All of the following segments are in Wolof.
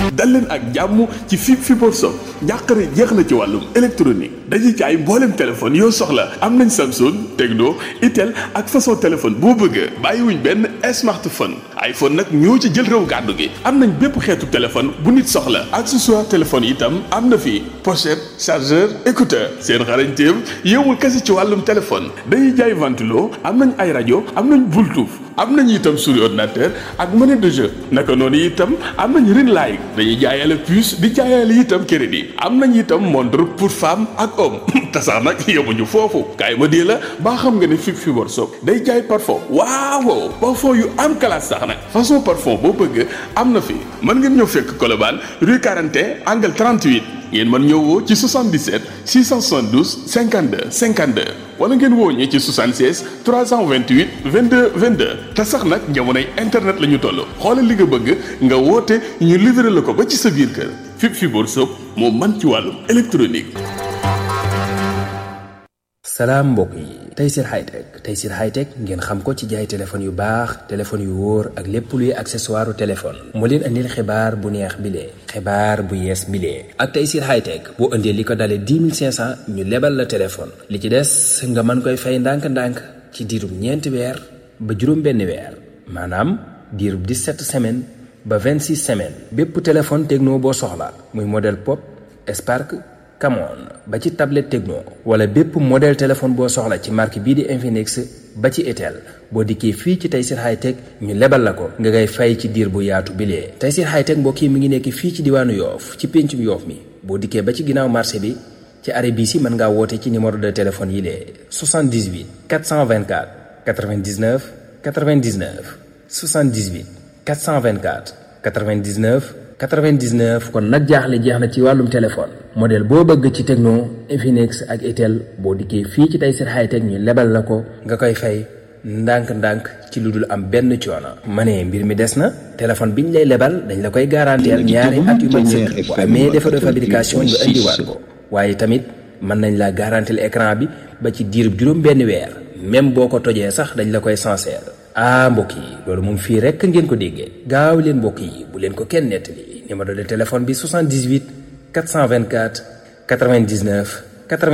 dal leen ak jàmm ci fi Fibre Sock njàqare jeex na ci wàllum électronique dañuy jaay mboolem téléphone yoo soxla am nañ Samsung Tecno Itel ak façon téléphone boo bëgg bàyyiwuñ benn smartphone iPhone nag ñoo ci jël réew gàddu gi am nañ bépp xeetu téléphone bu nit soxla accessoire téléphone itam am na fi pochette chargeur écouteur seen xarañteem yowul kese ci wàllum téléphone dañuy jaay ventilo am nañ ay rajo am nañ Bluetooth am nañ itam souris ordinateur ak monnaie de jeu naka noonu itam am nañ ring light dañuy jaayale puce di jaayale itam crédit am nañ itam montre pour femme ak homme te sax nag yemuñu foofu kaay ma dee la baa xam nga ne fi Fibre Sock day jaay parfum waaw parfum yu am classe sax nag façon parfum boo bëgg am na fi mën ngeen ñëw fekk Colobane rue 41 angle 38 ngeen mën ñëw woo ci 77 672 52 52 wala ngeen woo ñi ci 76 328 22 22 te sax nag jamonoy internet la ñu toll xoolal li nga bëgg nga woote ñu livré la ko ba ci sa biir kër fi Fibre Sock moo man ci wàllum électronique. salaam mbokk yi Tayssir Hightech Tayssir Hightech ngeen xam ko ci jaay téléphone yu baax téléphone yu wóor ak lépp luy accessoire téléphone moo leen andil xibaar bu neex bile xibaar bu yees bile ak Tayssir Hightech boo indee li ko dalee 10 500 ñu lebal la téléphone li ci des nga mën koy fay ndànk-ndànk ci diirub ñeenti weer ba juróom benn weer maanaam diirub 17 semaines ba 26 semaines bépp téléphone techno boo soxla muy modèle pop Spark Camon ba ci tablette Tecno wala bépp modèle téléphone boo soxla ci marque bii di Infinix ba ci Itel boo dikkee fii ci Tayssir Hightech ñu lebal la ko nga ngay fay ci diir bu yaatu bilee Tayssir Hightech mbokk yi mi ngi nekk fii ci diwaanu Yoof ci péncum Yoof mi boo dikkee ba ci ginnaaw marché bi ci arrêt bii si mën ngaa woote ci numéro de téléphone yi lee 78 424 99 99 78 424 99 99 kon nag jaaxle jeex na ci wàllum téléphone modèle boo bëgg ci Tecno Infinix ak Itel boo dikkee fii ci Tayssir Hightech ñu lebal la ko nga koy fay ndànk-ndànk ci lu dul am benn coono. ma ne mbir mi des na téléphone biñ lay lebal dañ la koy garanteel ñaari at yu mat sëkk bu amee défaut de fabrication nga indiwaat ko waaye tamit mën nañ la garanteel écran bi ba ci diirub juróom benn weer même boo ko tojee sax dañ la koy sincère ah mbokk yi loolu moom fii rekk ngeen ko déggee gaaw leen mbokk yi bu leen ko kenn nettali numéro de téléphone bi 78 424 99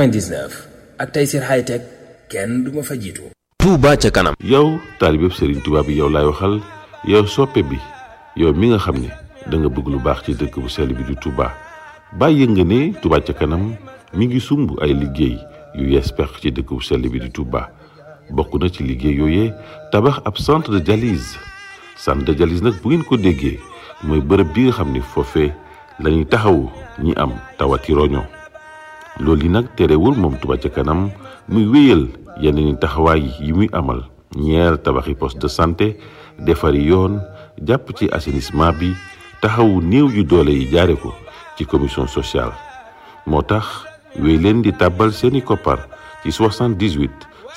99 ak Tayssir Hightech kenn du ma fa jiitu. Touba ca kanam. yow taalibeb Serigne Touba bi yow laay waxal yow soppe bi yow mi nga xam ne da nga bëgg lu baax ci dëkk bu sell bi di Touba bàyyi nga ne Touba ca kanam mi ngi sumb ay liggéey yu yees pex ci dëkk bu sell bi di Touba. bokk na ci liggéey yooyee tabax ab centre de dialyse centre de dialyse nag bu ngeen ko déggee mooy bërëb bi nga xam ni foofee la ñuy taxawu ñi am tawati roño loolu yi nag terewul moom Touba ca kanam muy wéyal yeneen i taxawaay yi muy amal ñeer tabaxi poste de santé defari yoon jàpp ci assainissement bi taxawu néew yu doole yi jaare ko ci commission sociale moo tax wéy leen di tàbbal seeni koppar ci 78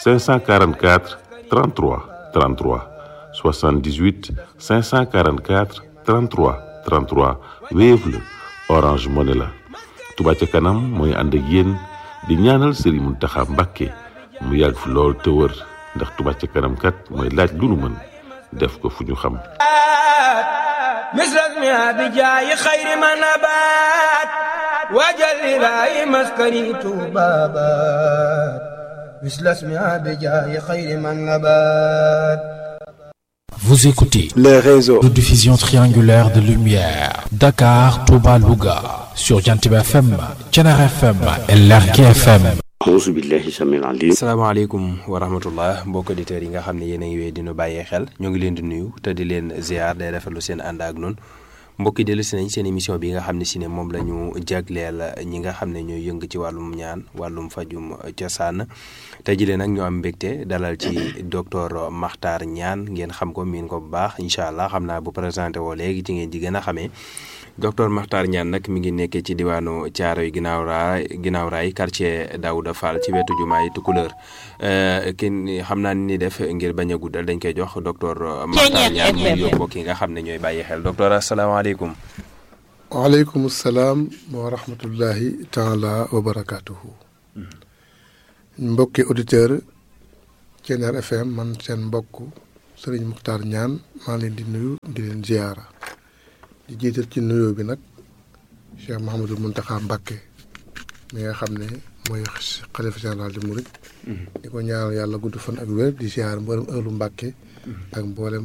544 33 33 78 544 33 33 Wave la Orange Money la Touba ca kanam mooy ànd ak yéen di ñaanal Serigne Mountakha Mbacké mu yàgg fi lool te wër ndax Touba ca kanam kat mooy laaj lu nu mën def ko fu ñu xam misras mi abijaayi xayri ma nabaat waajal ilaahi maskani tuubaabaat Vous écoutez les réseaux de diffusion triangulaire de lumière Dakar, Touba, Louga sur Jantib FM, Thiénare FM et Lergui FM. auzu billahi samil alim salaamaaleykum wa rahmatullah mbokk auditeurs yi nga xam ne yéen a ngi wéy dinu bàyyee xel ñoo ngi leen di nuyu te di leen ziar day rafetlu seen ànd ak noonu mbokki dellu si nañ seen émission bi nga xam ne si ne moom la ñu jagleel ñi nga xam ne ñooy yëng ci wàllum ñaan wàllum fajum cosaan tey jii nag ñu am mbégte dalal ci docteur Makhtar Niane ngeen xam ko miin ko bu baax incha allah xam naa bu présenté woo léegi ci ngeen di gën a xamee docteur Makhtar Niane nag mi ngi nekkee ci diwaanu Thiaroye ginnaaw raay ginnaaw raay quartier Daouda Fall ci wetu jumaay Tukulóor kin xam naa ni def ngir bañ a guddal dañ koy jox docteur Makhtar Niane mu yóbbu mbokk yi nga xam ne ñooy bàyyi xel docteur asalaamaaleykum. waaleykum salaam wa rahmatullahi taala wa barakaatuhu. mbokki auditeur Thiénare FM man seen mbokk Serigne Makhtar Niane maa leen di nuyu di leen ziyaara di jiital ci nuyoo bi nag Cheikh Mouhamadou Mountakha Mbacké mi nga xam ne mooy xalifa général di Mouride. di ko ñaanal yàlla gudd fan ak wér di ziar mboolem ëllu Mbacké. ak mboolem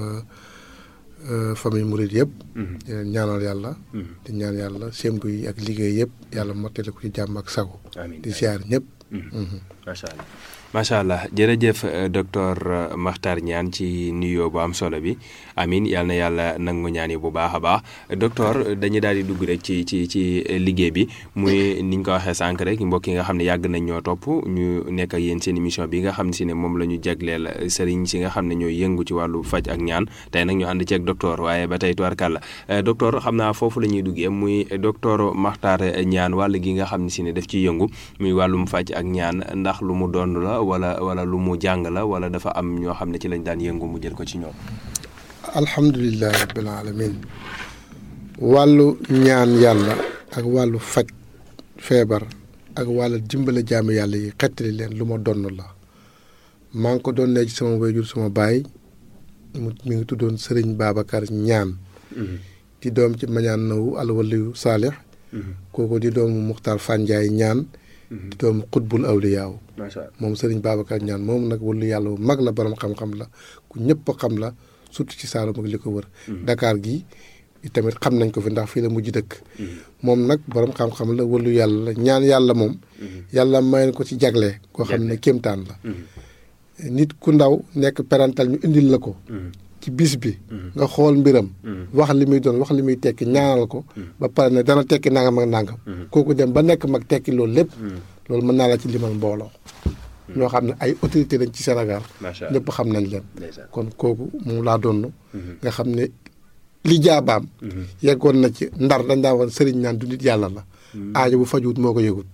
famille Mouride yëpp. di leen ñaanal yàlla. di ñaan yàlla sémbu yi ak liggéey yëpp yàlla mottali ko ci jàmm ak sago. di ziar ñëpp. macha allah macha allah jërëjëf docteur Makhtar Niane ci nuyoo bu am solo bi amin yal na yàlla nangu ñaan yi bu baax a baax docteur dañuy daal di dugg rek ci ci ci liggéey bi muy ni ñu ko waxee sànq rek mbokk yi nga xam ne yàgg nañ ñoo topp ñu nekk ak yéen seen émission bi nga xam si ne moom la ñu jagleel sëriñ si nga xam ne ñooy yëngu ci wàllu faj ak ñaan tey nag ñu ànd ceeg docteur waaye ba tey tubarkàlla docteur xam naa foofu la ñuy duggee muy docteur Makhtar Niane wàll gi nga xam ne si ne daf ciy yëngu muy wàllum faj ak ñaan ndax lu mu doon la wala wala lu mu jàng la wala dafa am ñoo xam ne ci lañ daan yëngu mu jël ko ci ñoom. alhamdulilah rabbil alamin wàllu ñaan yàlla ak wàllu faj feebar ak wàllu dimbale jaamu yàlla yi xettali leen lu ma donn la maa ngi ko doon ne ci sama wayjur sama baay mu mi ngi tuddoon Sëriñ Babacar ñaan di doom ci mañaan nawu alwaliyu saalix kooku di doomu Muxtaar Fanjaay ñaan di doomu xutbul awliyaaw moom Sëriñ Babacar ñaan moom nag wàllu yàlla bu mag la borom xam-xam la ku ñëpp xam la surtout ci Saalum ak li ko wër. Dakar gi tamit xam nañ ko fi ndax fii la mujj dëkk. moom nag borom xam-xam la wàllu yàlla la ñaan yàlla moom. yàlla may ko ci jagle. koo xam ne kéemtaan la. nit ku ndaw nekk parental ñu indil la ko. ci bis bi. nga xool mbiram. wax li muy doon wax li muy tekki ñaanal ko. ba pare ne dana tekki nangam ak nangam. kooku dem ba nekk mag tekki loolu lépp. loolu mën naa la ci limal mbooloo. ñoo xam ne ay autorité lañ ci Sénégal. ñëpp xam nañ leen. kon kooku moom laa doon. nga xam ne li jaabaam. yeggoon na ci ndar dañ daan woon sëriñ naan du nit yàlla la. aajo bu fajuwut moo ko yëgut.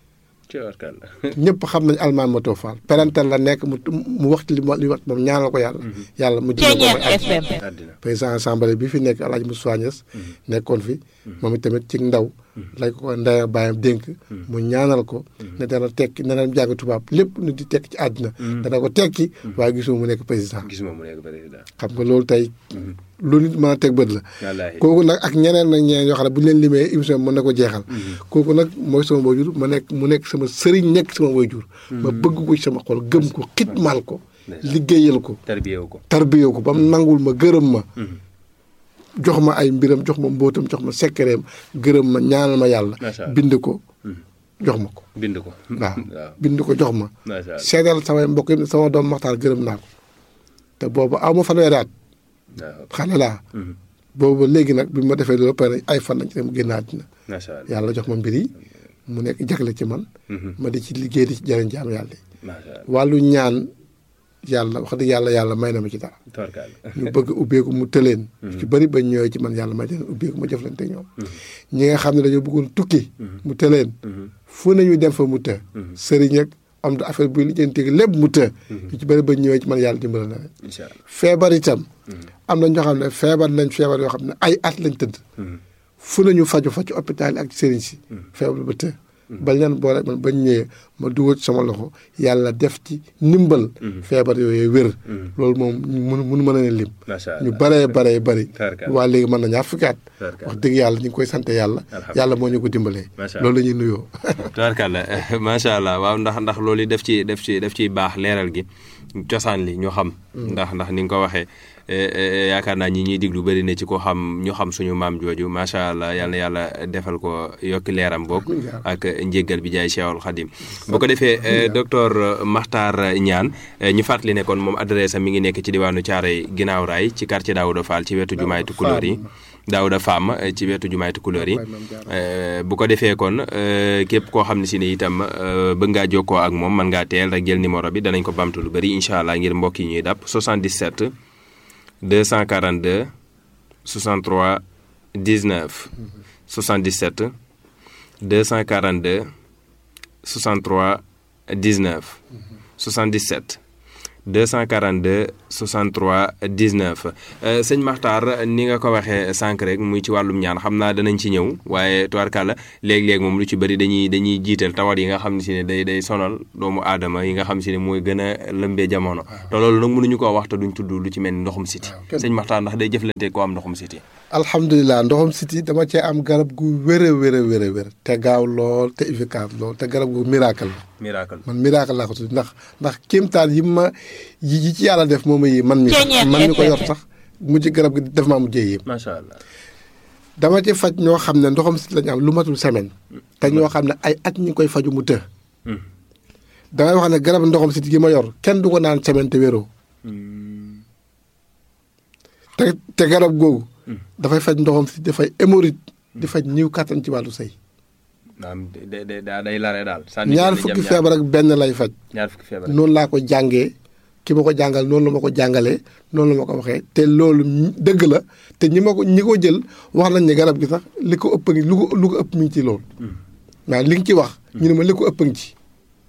ñëpp xam nañ almaan moto faal parental la nekk mu mu wax ci li mu li wax moom ñaanal ko yàlla. yàlla mu jëlee ko mooy àddina président assemblée bi fi nekk El Hadj Moussa Niass nekkoon fi. moom itamit ci ndaw. lañ ko ndaya bàyyam dénk. mu ñaanal ko. ne dana tekki ne dana jàng tubaab lépp nu di tekki ci àddina. dana ko tekki. waaye gisuma mu nekk président. gisuma mu nekk président. xam nga loolu tey. lu nit mën a teg bët la. kooku nag ak ñeneen nag ñeneen yoo xam ne bu ñu leen limee émission bi mën na ko jeexal. kooku nag mooy sama waajur ma nekk mu nekk sama sëriñ nekk sama waajur. ma bëgg ko ci sama xol gëm ko xitmaal ko. liggéeyal ko. tarbiyewu ko tarbiyewu ko ba mu nangul ma gërëm ma. jox ma ay mbiram jox ma mbóotam jox ma sekkereem gërëm ma ñaanal ma yàlla. bind ko jox ma ko. bind ko waaw bind ko jox ma. seedal samay mbokk yi sama doom Maxtaar gërëm naa ko te boobu aw ma fanweeri at xale laa. boobu léegi nag bi ma defee loolu pare ay fan lañ ci dem génn àddina. yàlla jox ma mbir yi mu nekk jagle ci man. ma di ci liggéey di ci jëriñ jaam yàlla yi. wàllu ñaan. yàlla wax dëgg yàlla yàlla may na ma ci dara. ñu bëgg ubbeeku mu tëleen. ci bëri bañ ñëwee ci man yàlla may leen ubbeeku ma jëflante ñoom. ñi nga xam ne dañoo bëggoon tukki. mu tëleen. fu nañu dem fa mu të. sëriñ ak am da affaire buy lijjanti lépp mu të. ñu ci bëri bañ ñëwee ci man yàlla dimbala na leen. feebar itam. am na ñoo xam ne feebar nañ feebar yoo xam ne ay at lañ tëdd. fu nañu faju fa ci hôpital ak sëriñ si. feebar ba të. bañ leen boole man bañ ñëwee ma dugal sama loxo yàlla def ci ndimbal. feebar yooyu wér. loolu moom mënu mënu mën a lim. ñu baree baree bari. waa léegi mën na ñaar fukki at wax dëgg yàlla ñu ngi koy sant yàlla. yàlla moo ñu ko dimbalee. loolu la ñuy nuyoo. tubaarkàlla macha allah waaw ndax ndax loolu def ci def ci def ciy baax leeral gi cosaan li ñu xam. ndax ndax ni nga ko waxee. yaakaar naa ñi ñuy diglu bëri na ci ko xam ñu xam suñu maam jooju macha allah yal na yàlla defal ko yokki leeram boog ak njéggal bi jaay Cheikhul Khadim bu ko defee docteur Makhtar Niane ñu fàttali ne kon moom adresse am mi ngi nekk ci diwaanu Thiaroye ginnaaw raay ci quartier Daouda Fall ci wetu jumaay Tukulóor yi Daouda Fam ci wetu jumaay Tukulóor yi bu ko defee kon képp koo xam ne si ne itam bëgg ngaa jokkoo ak moom mën ngaa teel rek jël numéro bi danañ ko bamtu lu bëri incha allah ngir mbokk yi ñuy dàpp 77 242 63 19 77 242 63 19 77 242 63 19 sëñ Makhtar ni nga ko waxee sànq rek muy ci wàllum ñaan xam naa danañ ci ñëw waaye tubaarkàlla léeg-léeg moom lu ci bëri dañuy dañuy jiital tawat yi nga xam ne si ne day day sonal doomu aadama yi nga xam si ne mooy gën a lëmbee jamono te loolu nag mënuñu koo wax te duñ tudd lu ci mel ni ndoxum siti sëñ Makhtar ndax day jëflante ko am ndoxum siti alhamdulilah ndoxum siti dama cee am garab gu wér a wér a wér a wér te gaaw lool te efficace lool te garab gu miracle la miracle man miracle laa ko tudd ndax ndax kéemtaan yi ma yi yi ci yàlla def moom yi man mi man mi ko yor sax mujj garab gi def maa mujjee yéem macha allah dama ci faj ñoo xam ne ndoxam siti lañu am lu matul semaine te ñoo xam ne ay at ñi ngi koy faju mu të damay wax ne garab ndoxam siti gi ma yor kenn du ko naan semaine te wéroo te te garab googu dafay faj ndoxam siti dafay hémorroïde di faj ñiw kàttan ci wàllu sëy naam day day day lare daal. ñaar fukki feebar ak benn lay faj. ñaar fukki feebar noonu laa ko jàngee ki ma ko jàngal noonu la ma ko jàngalee noonu la ma ko waxee te loolu dëgg la te ñi ma ko ñi ko jël wax nañ ne garab gi sax li ko ëpp ngi lu ko lu ko ëpp mi ngi ci loolu. waaw li nga ci wax. ñu ne ma li ko ëpp ngi ci.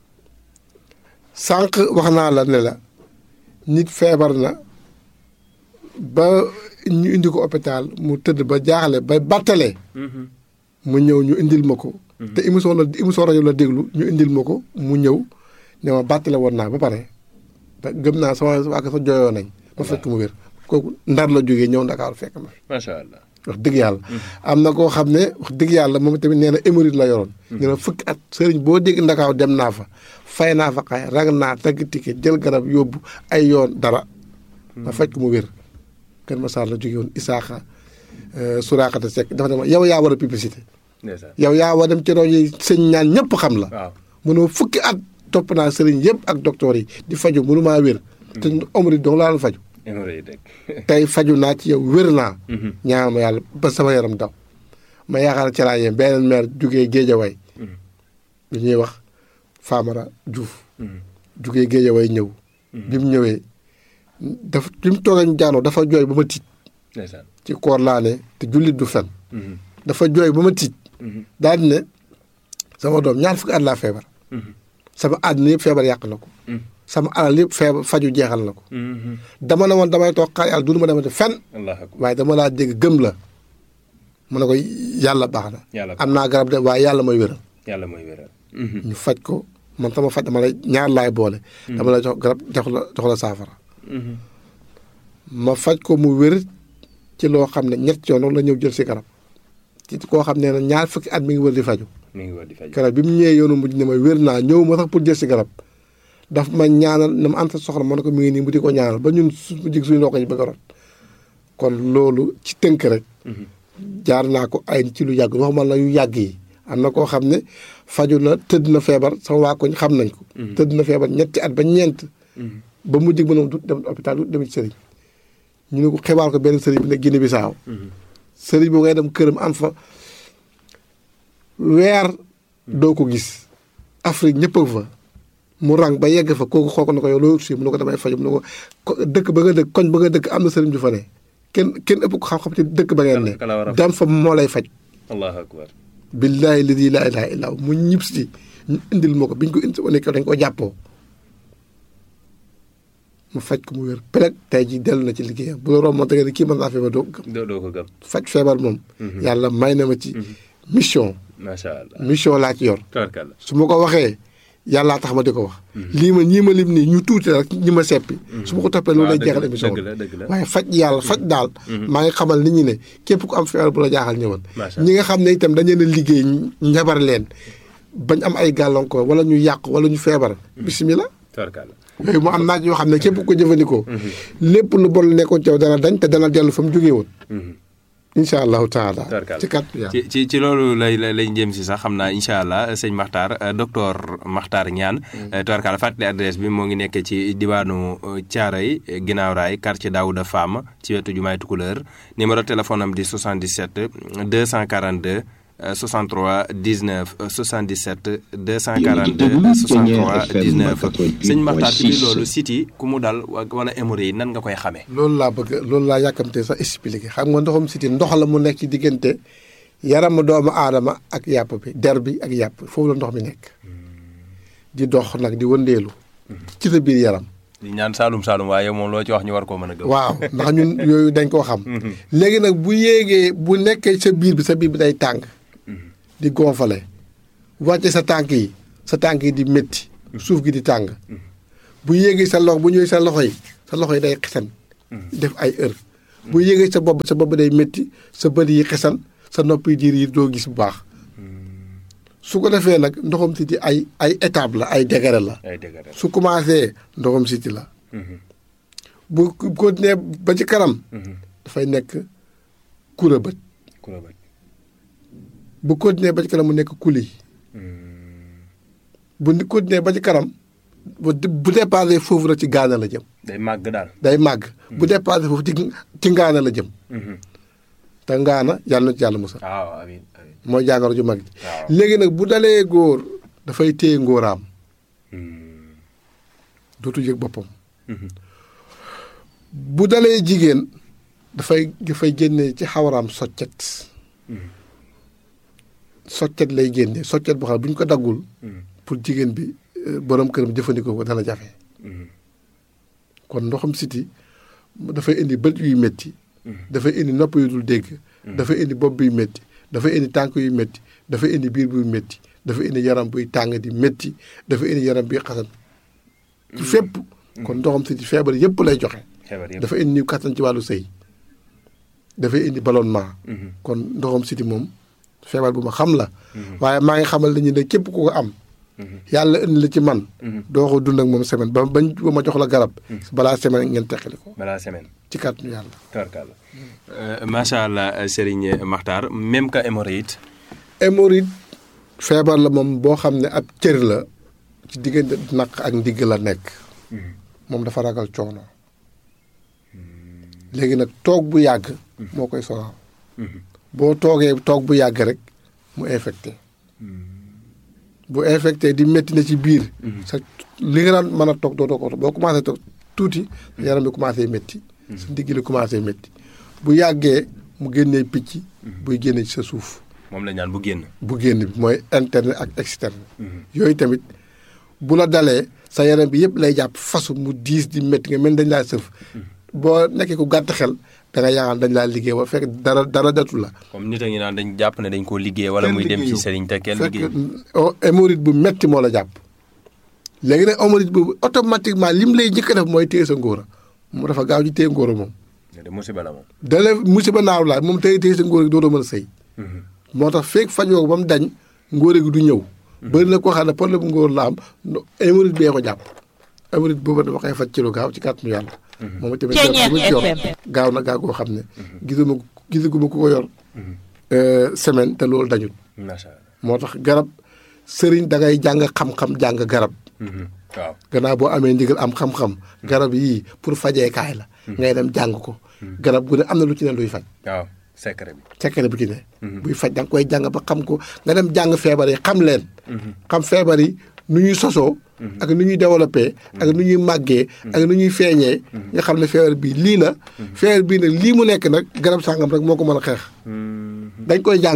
sànq wax naa la ne la nit feebar na ba ñu indi ko hôpital mu tëdd ba jaaxle ba battalee. mu ñëw ñu indil ma ko. te émission la émission rajo la déglu ñu indil ma ko mu ñëw ne ma bàttale woon naa ba pare te gëm naa sama waa sa jooyoo nañ. ba fekk mu wér kooku ndar la jógee ñëw ndakaaru fekk ma. macha allah. wax dëgg yàlla. am na koo xam ne wax dëgg yàlla moom tamit nee na hémorroïde la yoroon. nee na fukki at sëriñ boo dégg ndakaaw dem naa fa fay naa fa xay rag naa tagg ticket jël garab yóbbu ay yoon dara. ma fekk mu wér. Kër Masar la jógee woon Isaaxa Suraakata Seck dafa ne yow yaa war a publicité. yow yaa war dem ci rajo yi sëñ ñaan ñëpp xam la. waaw mënoo fukki at topp naa sëriñ yëpp ak docteur yi di faju mënu maa wér. te omri dong laa la faju tey faju naa ci yow wér naa. ñaan ma yàlla ba sama yaram daw. ma yaakaar ci laa yem beneen maire jugee Géejawaay. lu ñuy wax Famara Diouf. jugee Géejawaay ñëw. bi mu ñëwee dafa bi mu toogee ñu jaanoo dafa jooy ba ma tiit. ci koor laa ne te jullit du fen. dafa jooy ba ma tiit. daal di ne sama doom ñaar fukki at laa feebar. sama àddina yëpp feebar yàq na ko. sama alal yëpp feebar faju jeexal na ko. dama ne woon damay toog xaar yàlla du ma demati fenn. waaye dama laa dégg gëm la. mu ne ko yàlla baax na. am naa garab de waaye yàlla mooy wéral. yàlla mooy wéral. ñu faj ko man sama faj dama lay ñaar laay boole. dama lay jox garab jox la jox la saafara. ma faj ko mu wér ci loo xam ne ñett yoon la ñëw jël si garab. ci koo xam ne na ñaar fukki at mi ngi wër di faju mi ngi wër di faju garab bi mu ñëwee yoonu mujj ne ma wér naa ñëw ma sax pour jël si garab daf ma ñaanal na ma anta soxla ma ne ko mi ngi nii mu di ko ñaanal ba ñun su jig suñu ndox yi bëgg a rot kon loolu ci tënk rek jaar naa ko ay ci lu yàgg waxuma la yu yàgg yi am na koo xam ne faju na tëdd na feebar sama waa koñ xam nañ ko tëdd na feebar ñetti at ba ñeent ba mu jig mënom du dem hôpital du dem ci sëriñ ñu ne ko xibaar ko benn sëriñ bi ne Guinée Bissau sëriñ boo ngay dem këram am fa weer doo ko gis Afrique ñëpp a fa mu rang ba yegg fa kooku xool ko na ko yow loolu si mu ne ko damay faju mu ne ko dëkk ba nga dëkk koñ ba nga dëkk am na sëriñ ju fa ne kenn kenn ëpp ko xam-xam ci dëkk ba ngeen ne dem fa moo lay faj allahu akbar billaahi ladi laa ilaha illa mu ñib si ñu indil ma ko biñ ko indi nekk dañ ko jàppoo mu faj ko mu wér peleg tey ji dellu na ci liggéeyam bu la romboon te nga ne kii mën naa feebar doo ko gëm doo ko gëm faj feebar moom yàlla may na ma ci mission macha allah mission laa ci yor tabarkalla su ma ko waxee yàllaa tax ma di ko wax lii ma ñii ma lim nii ñu tuuti rek ñi ma seppi su ma ko toppee loolu lay jeexal émission dëgg la dëgg la waaye faj yàlla faj daal maa ngi xamal nit ñi ne képp ku am feebar bu la jaaxal ñëwal Macha ñi nga xam ne itam dañu leen a liggéey njabar leen bañ am ay gàllankoor wala ñu yàq wala ñu feebar bisimilah tabarkalla yooyu mu am naaj yoo xam ne képp ku ko jëfandikoo lépp lu bon la nekkoon ci yow dana dañ te dana dellu fa mu jógee woon incha allahu taala Tabarkalla. ci kat yàlla ci ci ci loolu lay lay lay jëm si sax xam naa incha allah sëñ Makhtar euh, docteur Makhtar Niane. tubarkalla fàttali adresse bi moo ngi nekk ci diwaanu Thiaroye ginnaaw raay quartier Daouda Fam ci wetu jumaay Tukuleur numéro téléphone am di 77 242 euh, 63 19 euh, 77 242 63 19 sëñ Makhtar ci biir loolu siti ku mu dal wa- wala hémorroïde nan nga koy xamee. loolu laa bëgg loolu laa yàkkamte sax expliqué xam nga ndoxum siti ndox la mu nekk ci diggante yaramu doomu aadama ak yàpp bi der bi ak yàpp foofu la ndox mi nekk di dox nag di wëndeelu ci sa biir yaram di ñaan Saalum Saalum waaye moom loo ci wax ñu war koo mën a gëm. waaw ndax ñun yooyu dañ koo xam. léegi nag bu yéegee bu nekkee sa biir bi sa biir bi day tàng. di gonfale wàcce sa tànk yi sa tànk yi di métti suuf gi di tàng. bu yéegee sa loxo bu ñëwee sa loxo yi sa loxo yi day xesan. def ay heure bu yéegee sa bopp sa bopp day métti sa bët yi xesan sa nopp yi diir yi doo gis bu baax. su ko defee nag ndoxam siti ay ay étape la ay degré la. ay dëgg su commencé ndoxam siti la. bu continué ba ci kanam. dafay nekk kura bët. kura bët. bu continué ba ci kanam mu nekk kuli. bu ni continué ba ci kanam bu bu dépassé foofu rek ci gaana la jëm. day màgg daal. day màgg. bu dépassé foofu ci ci ngaana la jëm. te ngaana yàlla na ci yàlla musal. waaw amiin amiin. mooy jàngoro ju mag ji. waaw. léegi nag bu dalee góor dafay téye ngóoraam. dootu yëg boppam. bu dalee jigéen dafay dafay génne ci xawaraam soccet. soccet lay génne soccet boo xam ne bu ñu ko daggul. pour jigéen bi euh, borom këram jëfandikoo ko dana jafe. kon ndoxam siti dafay indi bët yuy métti. dafay indi nopp yu dul dégg. dafay indi bopp buy métti. dafay indi tànk yu métti. dafay indi biir buy métti. dafay indi yaram buy tàng di métti. dafay indi yaram buy xasan. ci fépp. kon ndoxam siti feebar yépp lay joxe. feebar yëpp. dafa indi kattan ci wàllu sëy. dafay indi ballonnement. kon ndoxam siti moom feebar bu ma xam la. waaye maa ngi xamal nañu ne képp ku ko am. yàlla indi la ci man. doo ko dund ak moom semaine ba bañ ba ma jox la garab. balaa semaine ngeen teqali ko balaa semaine. ci kàttanu yàlla. tubarkalla. macha allah Serigne Makhtar même que hémorroïde. hémorroïde feebar la moom boo xam ne ab cër la ci diggante naq ak ndigg la nekk. moom dafa ragal coono. léegi nag toog bu yàgg. moo koy sonal. boo toogee toog bu yàgg rek mu infecté. bu infecté di métti na ci biir. sa li nga daan mën a toog doo ko boo commencé toog tuuti. yaram bi commencé métti. sa ndigg li commencé métti. bu yàggee mu génnee picc. buy génne ci sa suuf. moom la ñaan bu génn. bu génn bi mooy interne ak externe. yooyu tamit bu la dalee sa yaram bi yëpp lay jàpp fasu mu diis di métti nga mel dañ laa sëf. boo nekkee ku gàtt xel da nga yaakaar dañ laa liggéey ba fekk dara dara datu la. comme nit a ngi naan dañ jàpp ne dañ koo liggéey wala muy dem ci Serigne te kenn liggéey. fekk hémorroïde bu metti moo la jàpp. léegi nag hémorroïde boobu automatiquement lim lay njëkk a def mooy téye sa ngóora mu dafa gaaw ci téye ngóora moom. de musiba la moom. dale musiba naaw la moom téye téye sa ngóora gi dootoo mën a sëy. moo tax feeg fajoo ko ba mu dañ ngóora gi du ñëw. bëri na koo xam ne problème ngóor la am hémorroïde bee ko jàpp. hémorroïde boobu dama koy faj ci lu gaaw ci kàttanu yàlla. moom tamit garab bu ci yor gaaw na gaaw goo xam ne. gisuma gisaguma ku ko yor. semaine te loolu dañul. macha allah. moo tax garab sëriñ da ngay jàng xam-xam jàng garab. waaw. gannaaw boo amee ndigal am xam-xam. garab yii pour fajeekaay la. ngay dem jàng ko. garab gu ne am na lu ci ne luy faj. waaw secret bi. secret bu ci ne. buy faj da nga koy jàng ba xam ko nga dem jàng feebar yi xam leen. xam feebar yi nu ñuy sosoo. ak nu ñuy développé. ak nu ñuy màggee. ak nu ñuy feeñee. nga xam ne feebar bii lii la. feebar bii nag lii mu nekk nag garab sàngam rek moo ko mën a xeex. dañ koy jàng.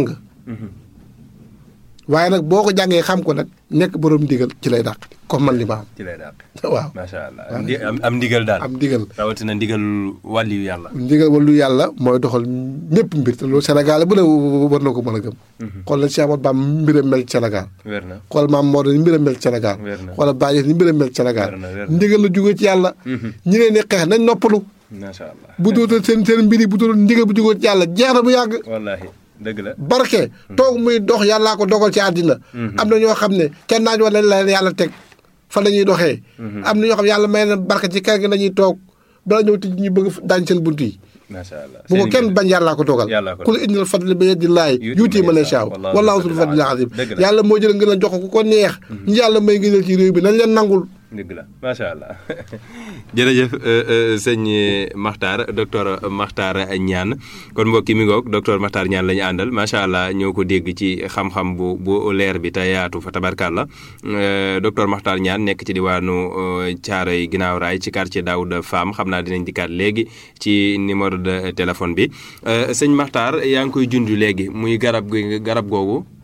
waaye nag boo ko jàngee xam ko nag nekk borom ndigal ci lay dàq comme man li ma am. ci lay daal. waaw macha allah am ndi- am am ndigal daal. am ndigal. rawatina ndigal wàlliyu yàlla. ndigal wàllu yàlla mooy doxal ñëpp mbir te loolu Sénégal bu ne war na ko mën a gëm. xool na Cheikh Ahmadou Bamba mbiram mel ci Sénégal. wér na. xool maam Maodo ni mbiram mel ci Sénégal. Wér na. xoolal Baye ni mbiram mel ci Sénégal. Wér na, wér na. ndigal la jógee ci yàlla. ñi leen di xeex nañ noppalu. macha allah. bu dootal seen seen mbir yi bu dootal ndigal bu jógee ci yàlla jeex na bu yàgg. wallaahi dëgg la. barke toog muy dox yàllaa ko dogal ci àddina am na ñoo xam ne kenn naaj wala la leen yàlla teg fa la ñuy doxee am na ñoo xam ne yàlla may na barke ci kër gi lañuy toog bala ñëw tij ñu bëgg daañ seen bunt yi macha allah. bu ko Seen kenn ndigal. bañ yàllaa ko dogal Yàllaa ko ku la indil fadli bi yadillahi yuuti man yashaa wallaahu zul fadlil azim Dëgg la. yàlla moo jël ngeen a jox ko ku ko neex ñi yàlla may ngëneel ci réew bi nañ leen nangul dëgg la macha allah jërëjëf sëñ Makhtar docteur Makhtar Niane kon mbokki mi ngoog docteur Makhtar Niane la ñu àndal macha allah ñoo ko dégg ci xam-xam bu bu leer bi te yaatu fa tabarkàlla docteur Makhtar Niane nekk ci diwaanu Thiaroye ginnaaw raay ci quartier Daouda Fam xam naa dinañ dikkaat léegi ci numéro de téléphone bi sëñ Makhtar yaa ngi koy junj léegi muy garab gi garab googu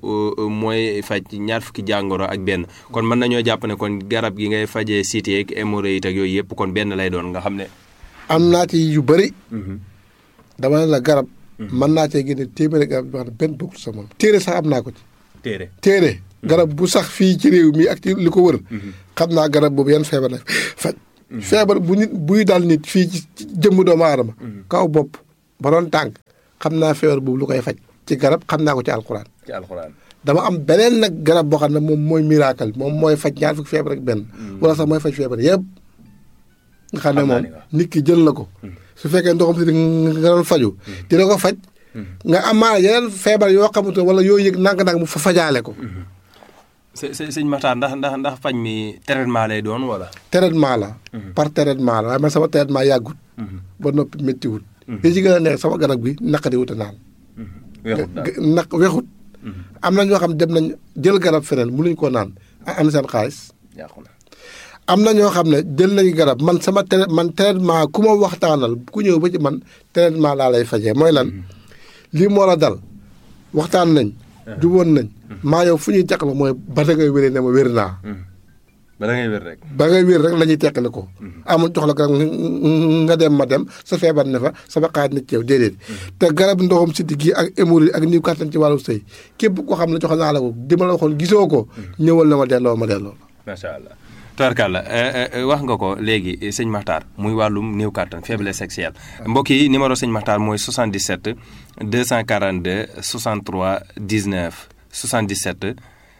euh, mooy faj ñaar fukki jàngoro ak benn kon mën nañoo jàpp ne kon garab gi ngay fajee cité ak hémorroïde ak yooyu yëpp kon benn lay doon nga xam ne. am naa ci yu bëri dama ne la garab mën naa cee génne téeméeri garab yoo xam ne benn bokkul sa moom téere sax am naa ko ci téere téere garab bu sax fii ci réew mi ak ci li ko wër xam naa garab boobu yan feebar la faj feebar bu nit buy dal nit fii ci ci jëmm doomu aadama kaw bopp ba doon tànk xam naa feebar boobu lu koy faj ci garab xam naa ko ci alxuraan ci alxuraan. dama am beneen nag garab boo xam ne moom mooy miracle moom mooy faj ñaar fukki feebar ak benn wala sax mooy faj feebar yëpp nga xam ne Xam naa moom ni waaw. nit ki jël na ko su fekkee ndoxam si nga doon faju dina ko faj nga amaana yeneen feebar yoo xamante wala yoo yëg nang-nang mu fa fajaale ko së së sëñ Maxtaar ndax ndax ndax faj mi traitement lay doon wala. traitement la par traitement la waaye man sama traitement yàggut ba noppi méttiwut li ci gën a neex sama garab gi naqari wuta naan weexut daal naq wexut am na ñoo xam dem nañ jël garab feneen mënuñ koo naan am seen xaalis yàqu na. am na ñoo xam ne jël nañu garab man sama tra man traitement ku ma waxtaanal ku ñëw ba ci man traitement laa lay fajee mooy lan lii moo la dal waxtaan nañ juboon nañ maa yow fu ñuy teqal mooy ba da ngay wéree ne ma wér naa ba da ngay wér rek. ba ngay wér rek la ñuy teqale ko amul jox la garab nga dem ma dem sa feebar ne fa sama xaaj na ci yow déedéet te garab ndoxam siddi gi ak hémorroïde ak niw kàttan ci wàllu sëy képp koo xam ne jox naa la ko di ma la waxoon gisoo ko ñëwal na ma delloo ma delloo macha allah. Tubarkalla wax nga ko léegi sëñ Maxtaar muy wàllum néew kàttan faiblesse sexuelle mbokk yi numéro sëñ Maxtaar mooy 77 242 63 19 77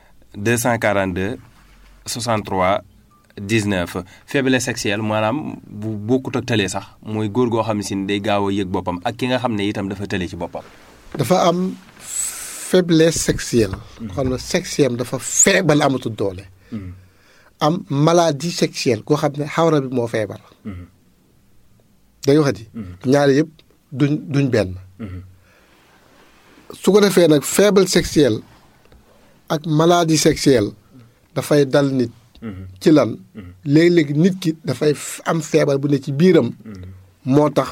242 63 19 faiblesse sexuelle maanaam bu bokkut ak tële sax mooy góor goo xam ne si day gaaw a yëg boppam ak ki nga xam ne itam dafa tële ci boppam. dafa am faiblesse sexuelle xam ne sexuelle dafa feebal amatul doole am maladie sexuelle koo xam ne xawra bi moo feebar dañu waxati ñaari yëpp duñ duñ benn su ko defee nag faible sexuelle ak maladie sexuelle dafay dal nit ci lan léegi-léegi nit ki dafay am feebar bu ne ci biiram moo tax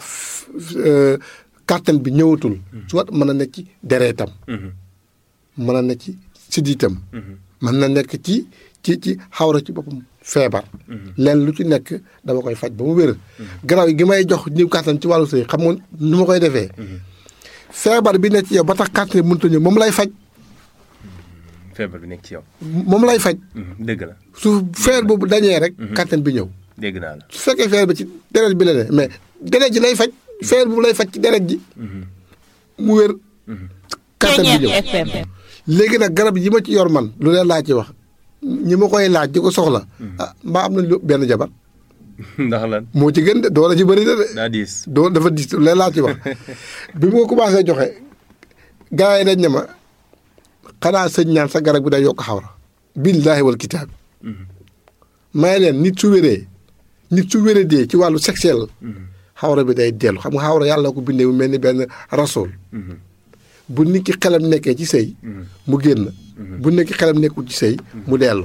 kàttan bi ñëwatul soit mën na nekk ci dereetam mën na nekk ci siddiitam mën na nekk ci ci ci xawra ci boppam feebar leen lu ci nekk dama koy faj ba mu wér garaaw gi may jox ñiw kàttan ci wàllu sëy xam nga nu ma koy defee feebar bi nekk ci yow ba tax kàttan bi mënut a ñëw moom lay faj feebar bi nekk ci yow. moom lay faj dëgg la su feer boobu dañee rek kàttan bi ñëw dégg naa la. su fekkee feer bi ci deret bi la ne mais deret ji lay faj feer boobu lay faj ci deret ji mu wér kàttan bi ñëw léegi nag garab yi ma ci yor man lu leen laa ci wax ñi ma koy laaj di ko soxla ah mbaa am nañ lu benn jabar ndax lan moo ci gën de doole ci bëri na de daa diis. doo dafa dis lu leen laa ci wax bi mu ko commencé joxe gars yi dañ ne ma xanaa sëñ ñaan sa garab bi day yokk xawra billaahi wal kitaab may leen nit su wéree nit su wéree dee ci wàllu sexuel xawra bi day dellu xam nga xawra yàlla ko bindee mu mel ni benn rasool bu nit ki xelam nekkee ci sëy mu génn bu nit ki xelam nekkul ci sëy mu dellu